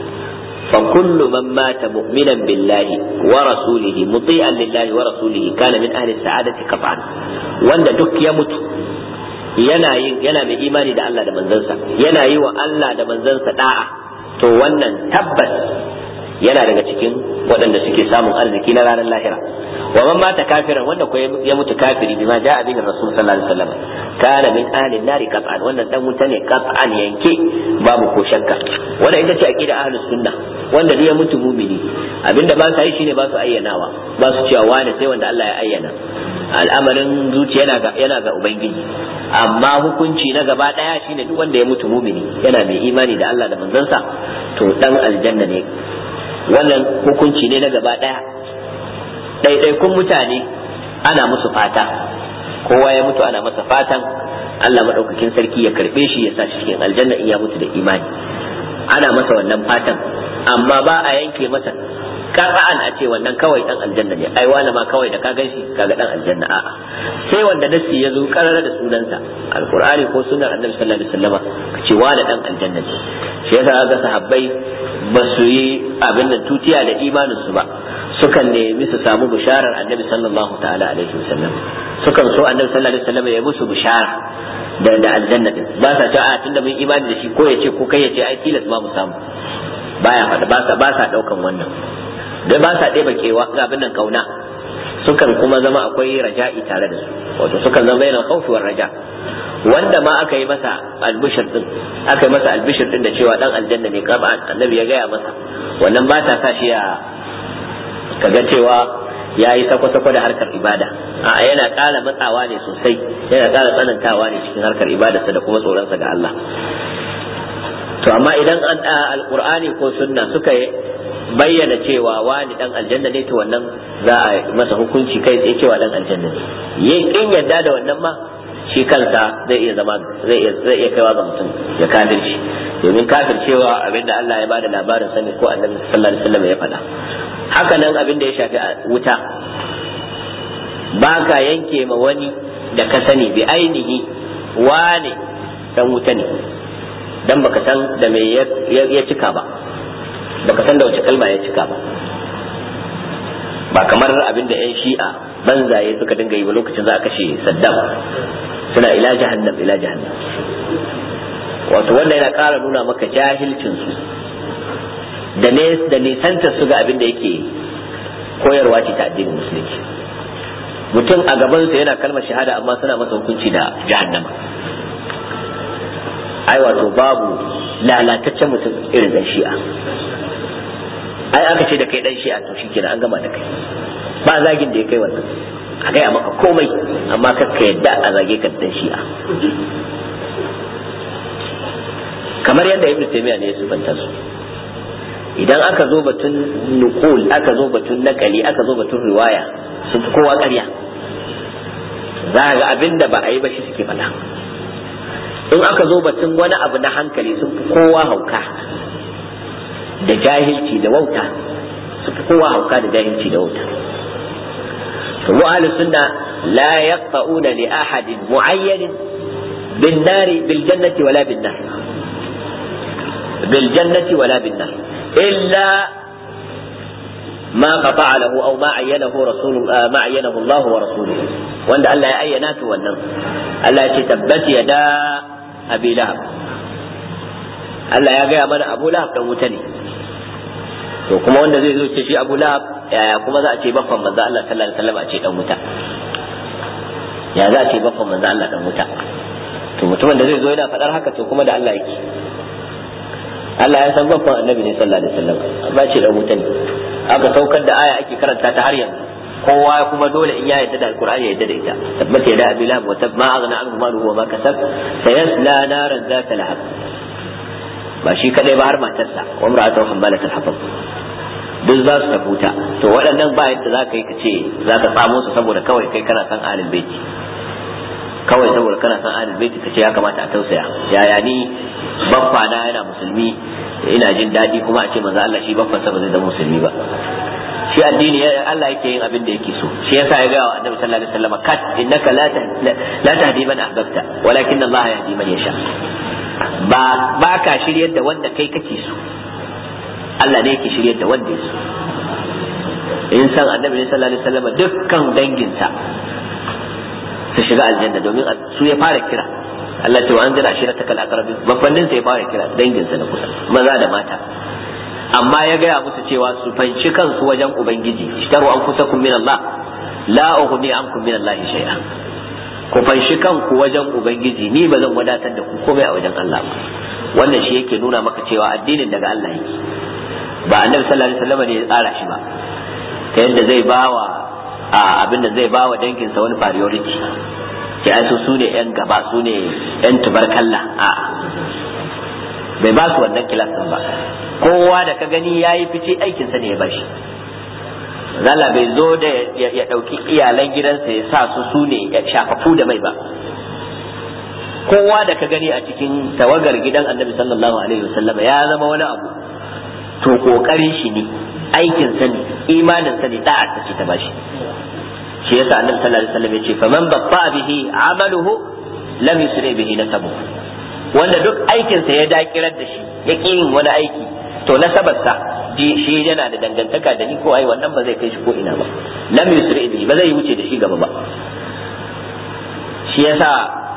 fa kullu man mata mu'minan billahi wa rasulihi muti'an lillahi wa rasulihi kana min ahli sa'adati qat'an wanda duk ya mutu yana yin yana mai imani da Allah da manzansa yana yi wa Allah da manzansa da'a to wannan tabbas yana daga cikin waɗanda suke samun arziki na ranar lahira wa man mata kafiran wanda ko ya mutu kafiri bima ja'a bihi rasul sallallahu alaihi wasallam kana min ahli nari qat'an wannan dan wuta ne qat'an yanke babu ko shakka wannan ita ce aqida ahlus sunna wanda ya mutu mumini abinda ba sa yi shine ba su ayyanawa ba su cewa wani sai wanda Allah ya ayyana al'amarin zuciya yana ga yana ga ubangiji amma hukunci na gaba daya shine duk wanda ya mutu mumini yana mai imani da Allah da manzansa to dan aljanna ne wannan hukunci ne na gaba daya ɗaiɗaikun mutane ana musu fata kowa ya mutu ana masa fatan Allah maɗaukakin sarki ya karɓe shi ya sa shi cikin aljanna in ya mutu da imani ana masa wannan fatan amma ba a yanke masa kafa'an a ce wannan kawai dan aljanna ne ai wani ma kawai da ka gan shi kaga dan aljanna a'a sai wanda nasi ya zo karara da sunansa alqur'ani ko sunnar annabi sallallahu alaihi wasallama ka ce wani dan aljanna ne shi yasa ga sahabbai ba su yi abin da tutiya da imanin su ba sukan nemi su samu bisharar annabi sallallahu ta'ala alaihi wasallam sukan so annabi sallallahu alaihi wasallam ya musu bishara da da aljanna din ba sa cewa a tunda mun imani da shi ko ya ce ko kai ya ce ai tilas ma mu samu baya faɗa ba sa ba sa daukan wannan da ba sa ɗeba kewa ga abin nan kauna sukan kuma zama akwai raja'i tare da su wato sukan zama yana khawfi war raja wanda ma aka yi masa albishir din aka yi masa albishir din da cewa dan aljanna ne kaba annabi ya gaya masa wannan ba ta sa shi ya kaga cewa ya yi sako-sako da harkar ibada a yana ƙara matsawa ne sosai yana ƙara tsanantawa ne cikin harkar ibadarsa da kuma tsoronsa ga Allah to amma idan an alqur'ani ko sunna suka bayyana cewa wani dan aljanna ne to wannan za a masa hukunci kai tsaye cewa dan aljanna ne yin kin yadda da wannan ma shi kansa zai iya zama zai iya zai iya kaiwa ga mutum ya kafirci domin kafircewa abinda Allah ya bada labarin sani ko Annabi sallallahu alaihi wasallam ya faɗa haka nan abin da ya shafi wuta ba ka yanke ma wani da ka sani bi ainihi wane dan wuta ne dan baka san da me ya cika ba baka san da wace kalma ya cika ba ba kamar abin da 'yan shi'a banzaye suka dinga yi ba lokacin za a kashe saddam suna ila jahannam ila jahannam wato wanda yana ƙara nuna maka jahilcinsu da ne da nisanta su ga abin da yake koyarwa ce ta addinin musulunci mutum a gabansa yana kalmar shahada amma suna masa hukunci da jahannama ai wato babu lalataccen mutum irin dan shi'a ai aka ce da kai dan shi'a to shikenan an gama da kai ba zagin da ya kai wannan a gaya maka komai amma ka ka yadda a zage ka dan shi'a kamar yadda ibnu taymiya ne ya sifanta su idan aka zo batun nukul aka zo batun nakali aka zo batun riwaya sun fi kowa ƙarya za ga abin da ba a yi ba shi suke faɗa in aka zo batun wani abu na hankali sun fi kowa hauka da jahilci da wauta su fi kowa hauka da jahilci da wauta to mu ahli sunna la yaqta'una li ahadin mu'ayyanin bin nari bil jannati wala bin nar bil jannati wala bin nar illa ما قطع له او ما عينه رسول ما عينه الله ورسوله وان الله يا اينات wannan Allah ya ce tabbat yada abi lahab Allah ya gaya mana abu lahab dan wuta ne to kuma wanda zai zo ce shi abu lahab yaya kuma za a ce baffan manzo Allah sallallahu alaihi wasallam a ce dan wuta ya za a ce baffan manzo Allah dan wuta to mutumin da zai zo yana faɗar haka to kuma da Allah yake Allah ya san baffan annabi ne sallallahu alaihi wasallam amma ce dan wuta ne aka saukar da aya ake karanta ta har yanzu kowa kuma dole in ya yadda da alqur'ani ya yadda da ita tabbata ya da abi lahab wa ma aghna anhu maluhu wa ma kasab sayasla naran zata lahab ba shi kadai ba har matarsa wa imra'atu hammalatul hatab duk za su tafuta to waɗannan ba yadda za ka yi ka ce za ka tsamo su saboda kawai kai kana san ahlul baiti kawai saboda kana san ahlul baiti ka ce ya kamata a tausaya yaya ni baffa na yana musulmi ina jin daɗi kuma a ce manzo Allah shi baffa sa ba zai zama musulmi ba shi addini Allah yake yin abin da yake so shi yasa ya ga wa annabi sallallahu alaihi wasallam kat innaka la la tahdi man ahbabta walakin Allah yahdi man yasha ba ba ka shiryar da wanda kai kake so Allah ne yake shiryar da wanda ya so in san annabi sallallahu alaihi wasallam dukkan danginsa su shiga aljanna domin su ya fara kira Allah ce wa an jira shi ta kal aqrabin babbannin sa ya fara kira danginsa na kusa maza da mata amma ya gaya musu cewa su fanci kansu wajen ubangiji ishtaru anfusakum min Allah la ughni ankum min Allah shay'a ku fanshi kanku wajen ubangiji ni ba zan wadatar da ku komai a wajen Allah ba wannan shi yake nuna maka cewa addinin daga Allah yake ba annabi sallallahu alaihi wasallam ne ya tsara shi ba ta yadda zai bawa a abin da zai bawa danginsa wani priority ce ai su ne yan gaba su ne yan tubarkalla a bai ba su wannan kilasin ba kowa da ka gani ya yi fice aikinsa ne ya bashi zala bai zo da ya ɗauki iyalan gidansa ya sa su su ne ya shafafu da mai ba kowa da ka gani a cikin tawagar gidan annabi sallallahu alaihi wasallam ya zama wani abu to kokarin shi ne aikin sa ne imanin sa ne da'ar ta ce ta bashi shi yasa annabi sallallahu alaihi wasallam ya ce faman babba bihi amaluhu lam yusri bihi nasabu wanda duk aikin sa ya dakirar da shi ya yin wani aiki to nasabarsa shi yana da dangantaka da ni ko ai wannan ba zai kai shi ko ina ba lam yusri bihi ba zai wuce da shi gaba ba shi yasa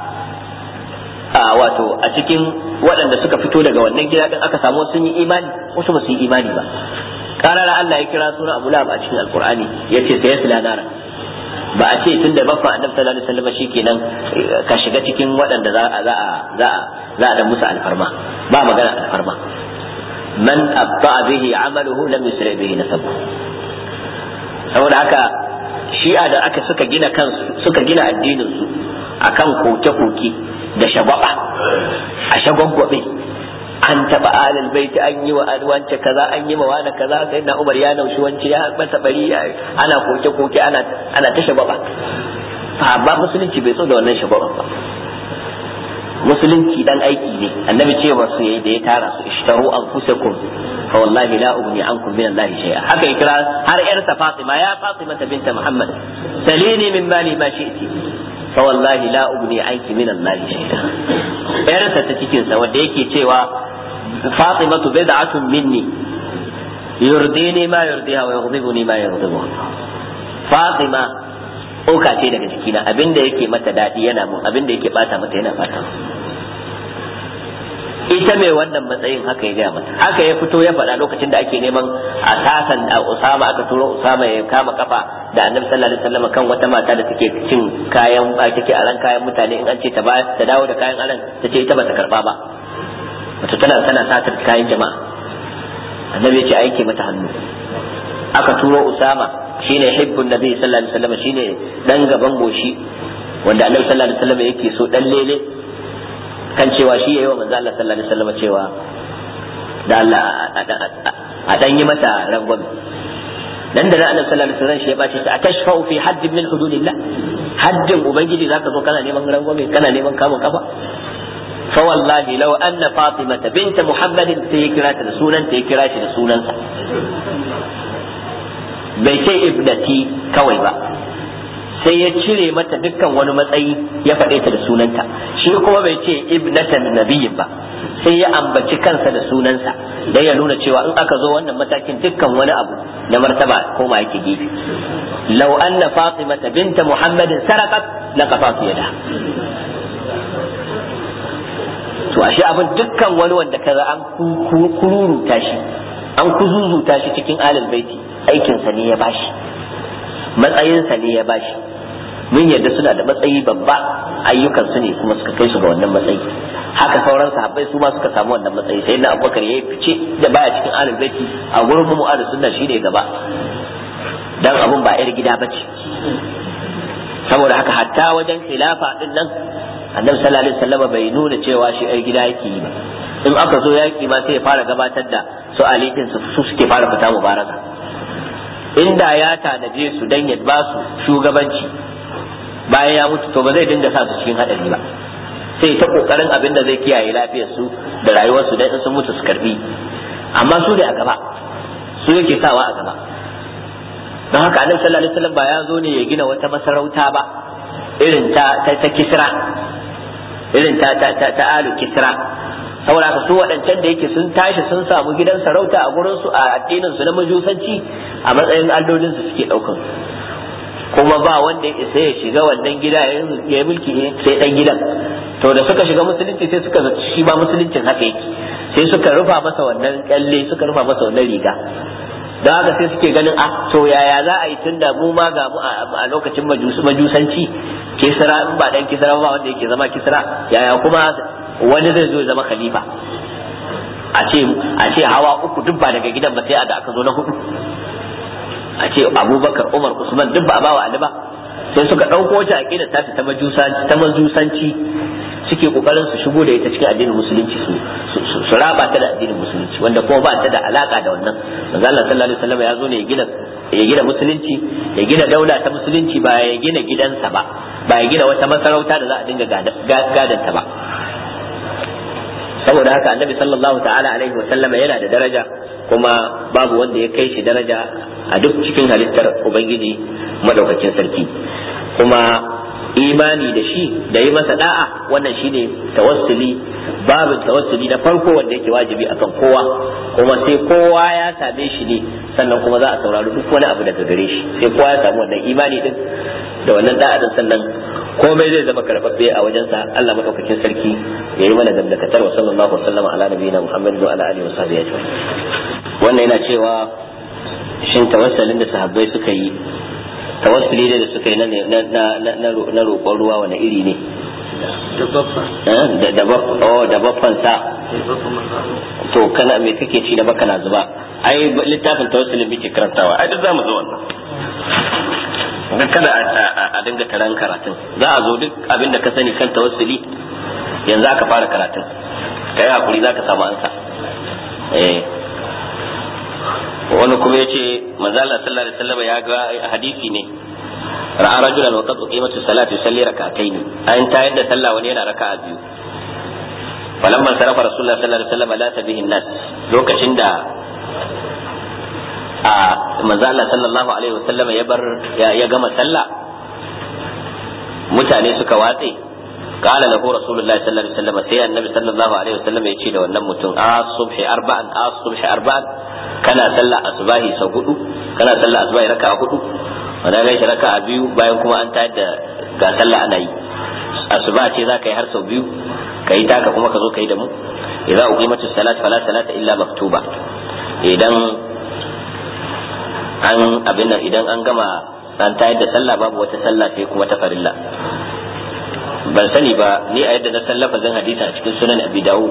a wato a cikin waɗanda suka fito daga wannan gida din aka samu sun yi imani wasu ba su yi imani ba karara Allah ya kira sunan Abu Lahab a cikin Alkur'ani yace sai yasla nara ba a ce tunda baffa Annabi sallallahu alaihi wasallam shikenan ka shiga cikin waɗanda za a za a za a za a da musu alfarma ba magana alfarma man abta bihi amaluhu lam yusri bihi nasabu saboda haka shi'a da aka suka gina kansu suka gina addinin su akan koke-koke da shagwaba a shagwagwabe an taba alal baiti an yi wa wance kaza an yi wa wani kaza sai na umar ya naushi wance ya masa bari ana koke koke ana ana ta shagwaba ba musulunci bai so da wannan shabaran ba musulunci dan aiki ne annabi cewa su yayi da ya tara su ishtaru anfusakum fa wallahi la ugni ankum min Allah shay'a haka ya kira har yarsa Fatima ya Fatima binta Muhammad salini min mali ma shi'ti fa wallahi la ugni anki min Allah shay'a yarsa ta cikin sa wanda yake cewa Fatima bid'atun minni yurdini ma yurdiha wa yughdibuni ma yughdibuha Fatima ɗauka ce daga jikina abinda yake mata daɗi yana mun abinda yake bata mata yana bata ita mai wannan matsayin haka ya gaya mata haka ya fito ya faɗa lokacin da ake neman a sasan a Usama aka turo Usama ya kama kafa da Annabi sallallahu alaihi wasallam kan wata mata da take cin kayan take aran kayan mutane in an ce ta ta dawo da kayan aran ta ce ita ba ta karba ba wato tana tana satar kayan jama'a Annabi ya ce aike mata hannu aka turo Usama shine hibbun nabi sallallahu alaihi wasallam shine dan gaban goshi wanda annabi sallallahu alaihi wasallam yake so dan lele kan cewa shi yayi wa manzo Allah sallallahu alaihi wasallam cewa da Allah a dan yi mata rangwame dan da annabi sallallahu alaihi wasallam shi ya bace ta atashfa'u fi hadd min hududillah haddin ubangiji zaka zo kana neman rangwame kana neman kamun kafa fa wallahi law anna fatimata bint muhammadin sai ya kira ta da sunan ta ya kira shi da sunansa bai ce ibnati kawai ba sai ya cire mata dukkan wani matsayi ya faɗe ta da sunanta shi kuma bai ce ibnatan nabiyyin ba sai ya ambaci kansa da sunansa dan ya nuna cewa in aka zo wannan matakin dukkan wani abu na martaba koma yake gefe law anna fatimata binta muhammadin saraqat laqafat yada to ashe abin dukkan wani wanda kaza an kururuta shi an kuzuzuta shi cikin alal baiti aikinsa ne ya bashi matsayinsa ne ya bashi mun yadda suna da matsayi babba ayyukansu ne kuma suka kai su ga wannan matsayi haka sauran sahabbai su ma suka samu wannan matsayi sai na abubakar ya fice da baya cikin alal baiti a gurin mu mu'adu sunna shine gaba dan abun ba yar gida bace saboda haka hatta wajen khilafa din nan annabi sallallahu alaihi wasallam bai nuna cewa shi yar gida yake yi ba in aka zo yaki ma sai ya fara gabatar da su ali din su suke fara fita mubaraka inda ya tanaje su dan ya ba su shugabanci bayan ya mutu to ba zai dinga sa su cikin hadari ba sai ta kokarin abin da zai kiyaye lafiyar su da rayuwar su dan sun mutu su karbi amma su da a gaba su yake sawa a gaba don haka annabi sallallahu alaihi wasallam ba ya zo ne ya gina wata masarauta ba irin ta ta kisra irin ta ta ta, ta alu kisra saboda haka su waɗancan da yake sun tashi sun samu gidan sarauta a gurin su a addinin su na majusanci a matsayin allolin su suke ɗaukan kuma ba wanda ya isa ya shiga wannan gida ya mulki sai dan gidan to da suka shiga musulunci sai suka zaci shi ba musuluncin haka yake sai suka rufa masa wannan kyalle suka rufa masa wannan riga don haka sai suke ganin a to yaya za a yi tunda mu ma ga mu a lokacin majusanci kisra in ba dan kisra ba wanda yake zama kisra yaya kuma wani zai zo zama khalifa a ce a ce hawa uku duk ba daga gidan ba sai a da aka zo na hudu a ce abubakar umar usman duk ba a bawa ali ba sai suka ɗauko wata aƙida ta ta majusanci ta majusanci suke kokarin su shigo da ita cikin addinin musulunci su su raba ta da addinin musulunci wanda kuma ba ta da alaka da wannan manzo Allah sallallahu alaihi wasallam ya zo ne ya gina ya gina musulunci ya gina daula ta musulunci ba ya gina gidansa ba ba ya gina wata masarauta da za a dinga gadanta ba saboda haka annabi sallallahu ta'ala alaihi wasallam yana da daraja kuma babu wanda ya kai shi daraja a duk cikin halittar ubangiji madaukakin sarki kuma imani da shi da yi masa da'a wannan shine tawassuli babin tawassuli na farko wanda yake wajibi akan kowa kuma sai kowa ya same shi ne sannan kuma za a saurari duk wani abu daga gare shi sai kowa ya samu wannan imani din da wannan da'a din sannan komai zai zama karɓaɓɓe a wajensa Allah madaukakin sarki ya yi mana dandakatar wa sallallahu alaihi wasallam ala nabiyina Muhammad wa ala alihi wa sahbihi ajma'in wannan yana cewa shin tawassulin da sahabbai suka yi tawassuli da suka yi na roƙon ruwa wani iri ne da baffan sa to kana me kake ci da baka na zuba ai littafin tawassulin muke karantawa ai duk zamu zo wannan ga kada a dinga taron karatun za a zo duk abin da ka sani kan tawassuli yanzu aka fara karatun ka yi hakuri za ka samu ansa eh wani kuma ya ce manzala sallallahu alaihi wasallam ya ga hadisi ne ra'a rajulan wa qad uqimatu salatu yusalli rak'atayn an tayar da sallah wani yana raka'a biyu falamma sarafa rasulullah sallallahu alaihi wasallam la tabihi nas lokacin da a manzo Allah sallallahu alaihi wasallam ya bar ya gama sallah mutane suka watse قال له رسول الله صلى الله عليه وسلم سي النبي صلى الله عليه وسلم يجي da wannan mutum a subhi arba'an a subhi arba'an kana sallah asbahi sau hudu kana sallah asbahi raka'a hudu wanda gaishe raka'a biyu bayan kuma an tayar da ga sallah ana yi asuba ce za ka yi har sau biyu ka yi taka kuma ka zo ka yi da mu idza uqimatus salat fala salata illa maktuba idan an abin nan idan an gama an tayar da sallah babu wata sallah sai kuma ta farilla ban sani ba ni a yadda na san lafazin hadisi a cikin sunan abi dawud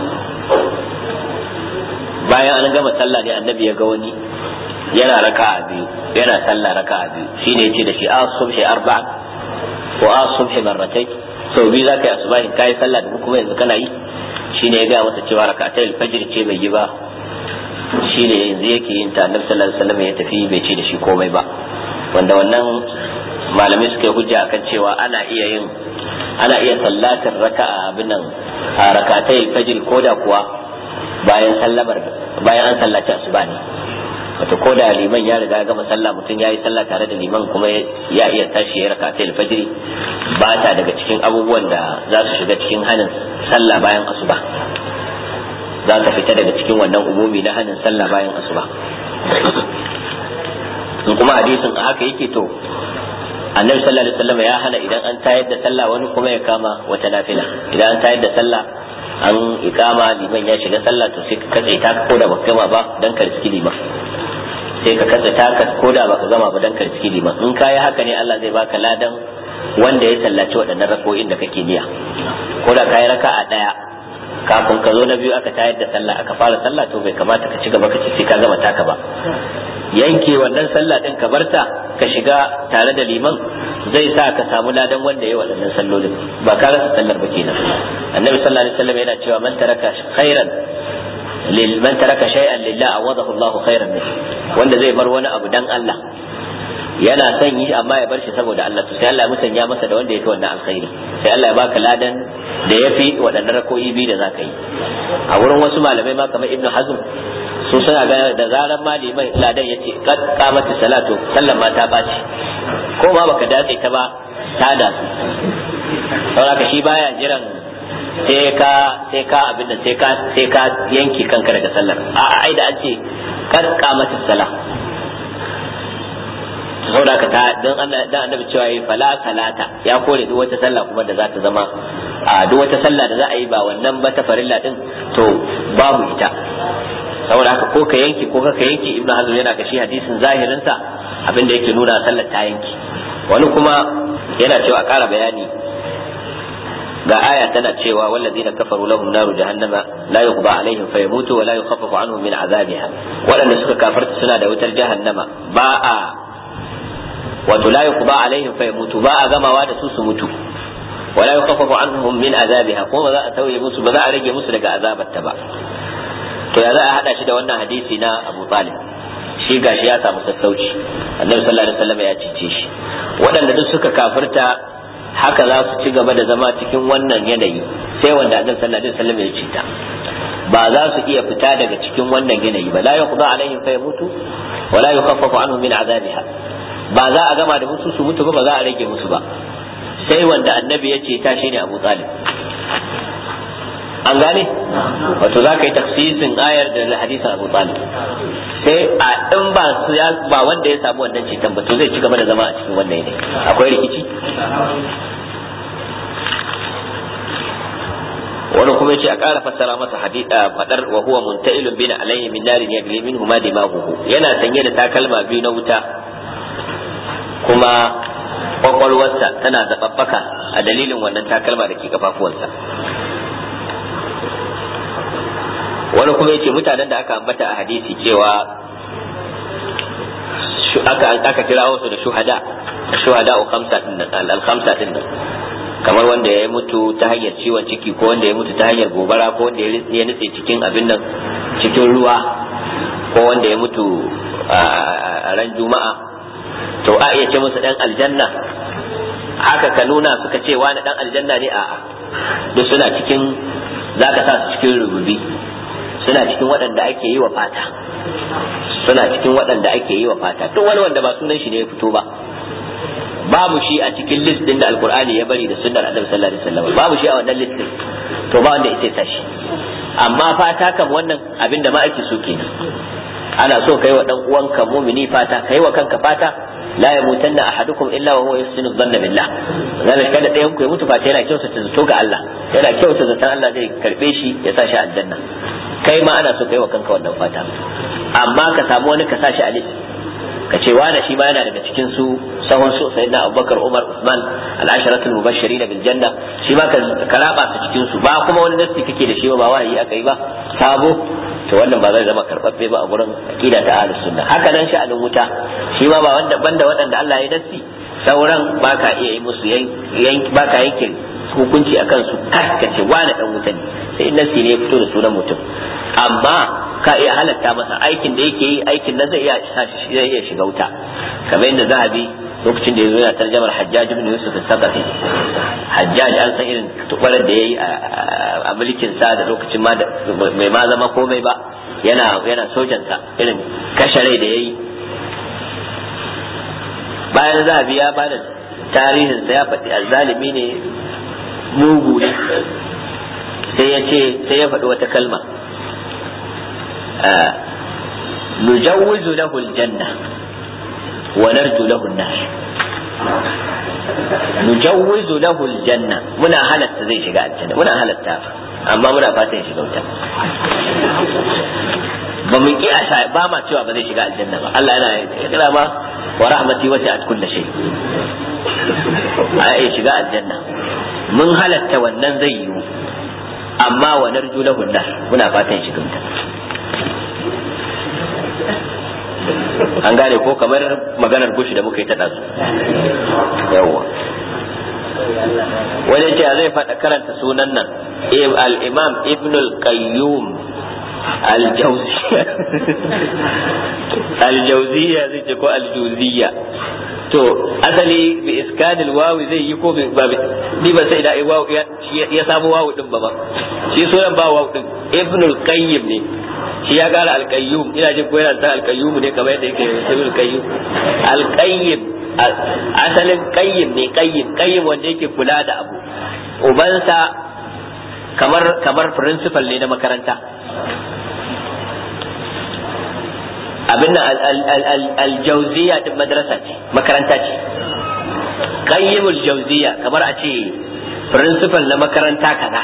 bayan an gama sallah ne annabi ya ga wani yana raka'a biyu yana sallah raka'a biyu shine yace da shi a subhi arba'a ko a subhi marratai sau biyu zaka yi asubahin kai sallah da kuma yanzu kana yi shine ya ga masa cewa raka'atai alfajr ce bai yi ba shine yanzu yake yin ta annabi sallallahu alaihi wasallam ya tafi bai ce da shi komai ba wanda wannan malamai suka yi hujja akan cewa ana iya yin ana iya sallatar raka'a abin nan a rakatai fajr ko da kuwa bayan sallamar bayan an sallaci asuba ne wato ko da liman ya riga gama sallah mutum ya yi sallah tare da liman kuma ya iya tashi ya rakatai fajr ba ta daga cikin abubuwan da za su shiga cikin hanin sallah bayan asuba za ka fita daga cikin wannan umumi na hanin sallah bayan asuba in kuma hadisin a haka yake to annabi sallallahu alaihi wasallam ya hana idan an tayar da sallah wani kuma ya kama wata nafila idan an tayar da sallah an ikama liman ya shiga sallah to sai ka katse ta ko da baka gama ba dan ka riski liman sai ka katse ta ka ko da baka gama ba dan ka riski liman in kai haka ne Allah zai baka ladan wanda ya sallaci waɗannan rako'in da kake niyya ko da kai raka'a daya kafin ka zo na biyu aka tayar da sallah aka fara sallah to bai kamata ka ci gaba ka ce sai ka gama taka ba yanke wannan sallah din ka barta ka shiga tare da liman zai sa ka samu ladan wanda ya waɗannan sallolin ba ka rasa sallar ba kenan annabi sallallahu alaihi wasallam yana cewa man taraka khairan lil man taraka shay'an lillah awadahu Allahu khairan min wanda zai bar wani abu dan Allah yana son yi amma ya bar shi saboda Allah to sai Allah ya musanya masa da wanda yake wannan alkhairi sai Allah ya baka ladan da yafi waɗannan rako'i biyu da zaka yi a wurin wasu malamai ma kamar Ibn Hazm su suna ga da zaran maliman ladan ya ce kad kamata salatu sallan ma ta baci ko ma baka datse ta ba ta da su saboda shi baya jiran sai ka sai ka abin da sai ka sai ka yanki kanka daga sallar a ai da an ce kad kamata sala saboda ka ta don dan annabi cewa yi fala salata ya kore duk wata sallah kuma da za ta zama a duk wata sallah da za a yi ba wannan ba ta farilla din to babu ita saboda haka ko ka yanki ko ka yanki ibnu hazm yana ga shi hadisin zahirin sa abin da yake nuna sallar ta yanki wani kuma yana cewa a ƙara bayani ga aya tana cewa wallazina kafaru lahum naru jahannama la yuqda alaihim fayamutu wa la yukhaffafu anhum min azabiha waɗanda suka kafarta suna da wutar jahannama ba a wato la yuqda alaihim fayamutu ba a gamawa da su su mutu wa la yukhaffafu anhum min azabiha ko ba za a tauye musu ba za a rage musu daga azabarta ba to ya za a hada shi da wannan hadisi na Abu Talib shi gashi ya samu sassauci Annabi sallallahu alaihi wasallam ya cice shi waɗanda duk suka kafirta haka za su ci gaba da zama cikin wannan yanayi sai wanda Annabi sallallahu alaihi wasallam ya cita ba za su iya fita daga cikin wannan yanayi ba la yuqda alaihim fa yamutu wa la yukhaffafu anhum min azabiha ba za a gama da musu su mutu ba ba za a rage musu ba sai wanda annabi ya ce ta shine Abu Talib an gane wato za ka yi taksisin ayar da hadisin abu talib sai a in ba su ya ba wanda ya samu wannan ceton ba to zai ci gaba da zama a cikin wannan yanayi akwai rikici wani kuma yace a ƙara fassara masa hadida fadar wa huwa munta'ilun bin alayhi min narin yagli minhu ma dimahuhu yana sanye da takalma biyu na wuta kuma kwakwalwarsa tana zababbaka a dalilin wannan takalma da ke kafafuwansa wani kuma yace mutanen da aka ambata a hadisi cewa aka aka kira wasu da shuhada shuhada u khamsa din al khamsa din kamar wanda ya mutu ta hanyar ciwon ciki ko wanda ya mutu ta hanyar gobara ko wanda ya nutse cikin abin nan cikin ruwa ko wanda ya mutu a ran juma'a to a iya ce musu dan aljanna haka ka nuna suka ce wani dan aljanna ne a'a duk suna cikin zaka sa su cikin rububi suna cikin waɗanda ake yi wa fata suna cikin waɗanda ake yi wa fata duk wani wanda ba sunan shi ne ya fito ba babu shi a cikin list din da alkur'ani ya bari da sunnar annabi sallallahu alaihi wasallam babu shi a wannan list din to ba wanda yake sa shi amma fata kam wannan abin da ma ake so kenan ana so kai wa dan uwanka mumini fata kai wa kanka fata la yamutanna ahadukum illa wa huwa yusinu dhanna billah zalika kada ɗayan ku ya mutu fata yana kyautata zato ga Allah yana kyautata zaton Allah zai karbe shi ya sa shi aljanna kai ma ana so kai wa kanka wannan fata amma ka samu wani ka sa shi a list ka ce wani shi ma yana daga cikin su sahun su sayyidina Abubakar Umar Usman al-asharatul mubashirin bil janna shi ma ka raba su cikin su ba kuma wani nasi kake da shi ba wahayi aka yi ba sabo to wannan ba zai zama karbabbe ba a gurin aqida ta ahlus sunna haka nan sha'anin wuta shi ma ba wanda banda waɗanda Allah ya nasi sauran ba ka iya yi musu yanki ba ka yanke hukunci akan su ka ce wani dan wuta ne sai nasi ne ya fito da sunan mutum amma ka iya halatta masa aikin da yake yi aikin nan zai iya zai iya shiga wuta kamar yadda zahabi lokacin da ya zo yana tarjamar Hajjaj ibn Yusuf al-Saqafi Hajjaj an san irin tubarar da yayi a mulkin sa da lokacin ma mai ma zama komai ba yana yana sojan sa irin kashe rai da yayi bayan zahabi ya bada tarihin sa ya faɗi azzalimi ne mugu ne sai ya ce sai ya faɗi wata kalma نجوز له الجنة ونرجو له النار نجوز له الجنة منا هلت زي شقاء الجنة منا هلت أما منا فاتن شقاء الجنة ba mun ki a ba ma cewa ba zai shiga aljanna ba Allah yana kira ma wa rahmati wasi'at kulli shay a iya shiga aljanna mun halatta wannan zai yiwu amma wa narju lahu nar muna fatan shiga wuta an gane ko kamar maganar gushi da muka yi ta ɗazu yawwa wani ce zai faɗa karanta sunan nan al-imam ibn al-qayyum al-jawziya al-jawziya zai ce ko al-jawziya to asali bi iskanil wawi zai yi ko ba ni ba sai da wawu ya samu wawu din ba ba shi sunan ba wawu din ibn al-qayyim ne shi ya gara al-qayyum ina jin ko yana da al-qayyum ne kamar yadda yake ibn al-qayyum al-qayyim asalin qayyim ne qayyim qayyim wanda yake kula da abu ubansa kamar kamar principal ne na makaranta abin nan aljauziya din madrasa ce makaranta ce qayyimul jauziya kamar a ce principal na makaranta kaza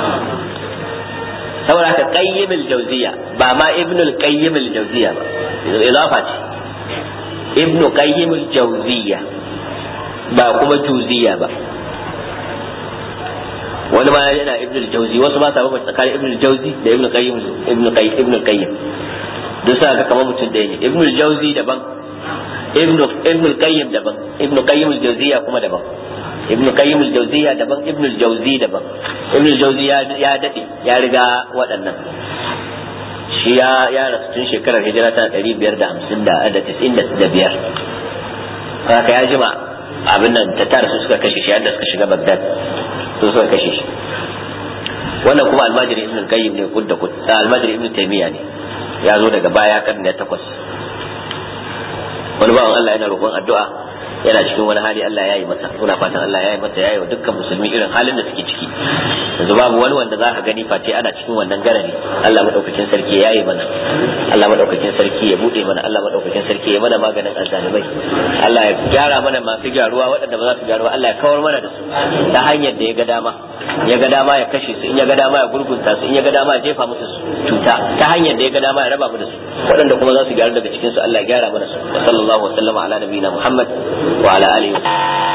saboda ka qayyimul jauziya ba ma ibnul qayyimul jauziya ba idafa ce ibnu qayyimul jauziya ba kuma juziya ba wani ma yana ibnul jauzi wasu ba sa ba tsakanin ibnul jauzi da ibnul qayyim ibnul qayyim ibnul qayyim duk sa ga kamar mutum ɗaya ne ibn jauzi daban ibn ibn qayyim daban ibn qayyim al-jawziya kuma daban ibn qayyim al-jawziya daban ibn al-jawzi daban ibn al-jawzi ya dade ya riga waɗannan shi ya ya rasu tun shekarar hijira ta 550 da 95 haka ya jima abin nan ta tara su suka kashe shi yadda suka shiga Baghdad su suka kashe shi wannan kuma almajiri ibn qayyim ne kudda kud almajiri ibn taymiya ne ya zo daga baya kan da takwas wani bawan Allah yana roƙon addu'a yana cikin wani hali Allah ya yi masa muna fatan Allah ya yi masa ya yi wa dukkan musulmi irin halin da suke ciki yanzu babu wani wanda za ka gani face ana cikin wannan garari Allah madaukakin sarki ya yi mana Allah madaukakin sarki ya bude mana Allah madaukakin sarki ya mana maganin azzalimai Allah ya gyara mana masu gyaruwa waɗanda ba za su gyaruwa Allah ya kawar mana da su ta hanyar da ya ga dama ya ga dama ya kashe su in ya ga dama ya gurgunta su in ya ga dama ya jefa musu cuta ta hanyar da ya ga dama ya raba mu da su waɗanda kuma za su gyaru daga cikin su Allah ya gyara mana su sallallahu alaihi wa sallama ala nabiyina Muhammad wa ala alihi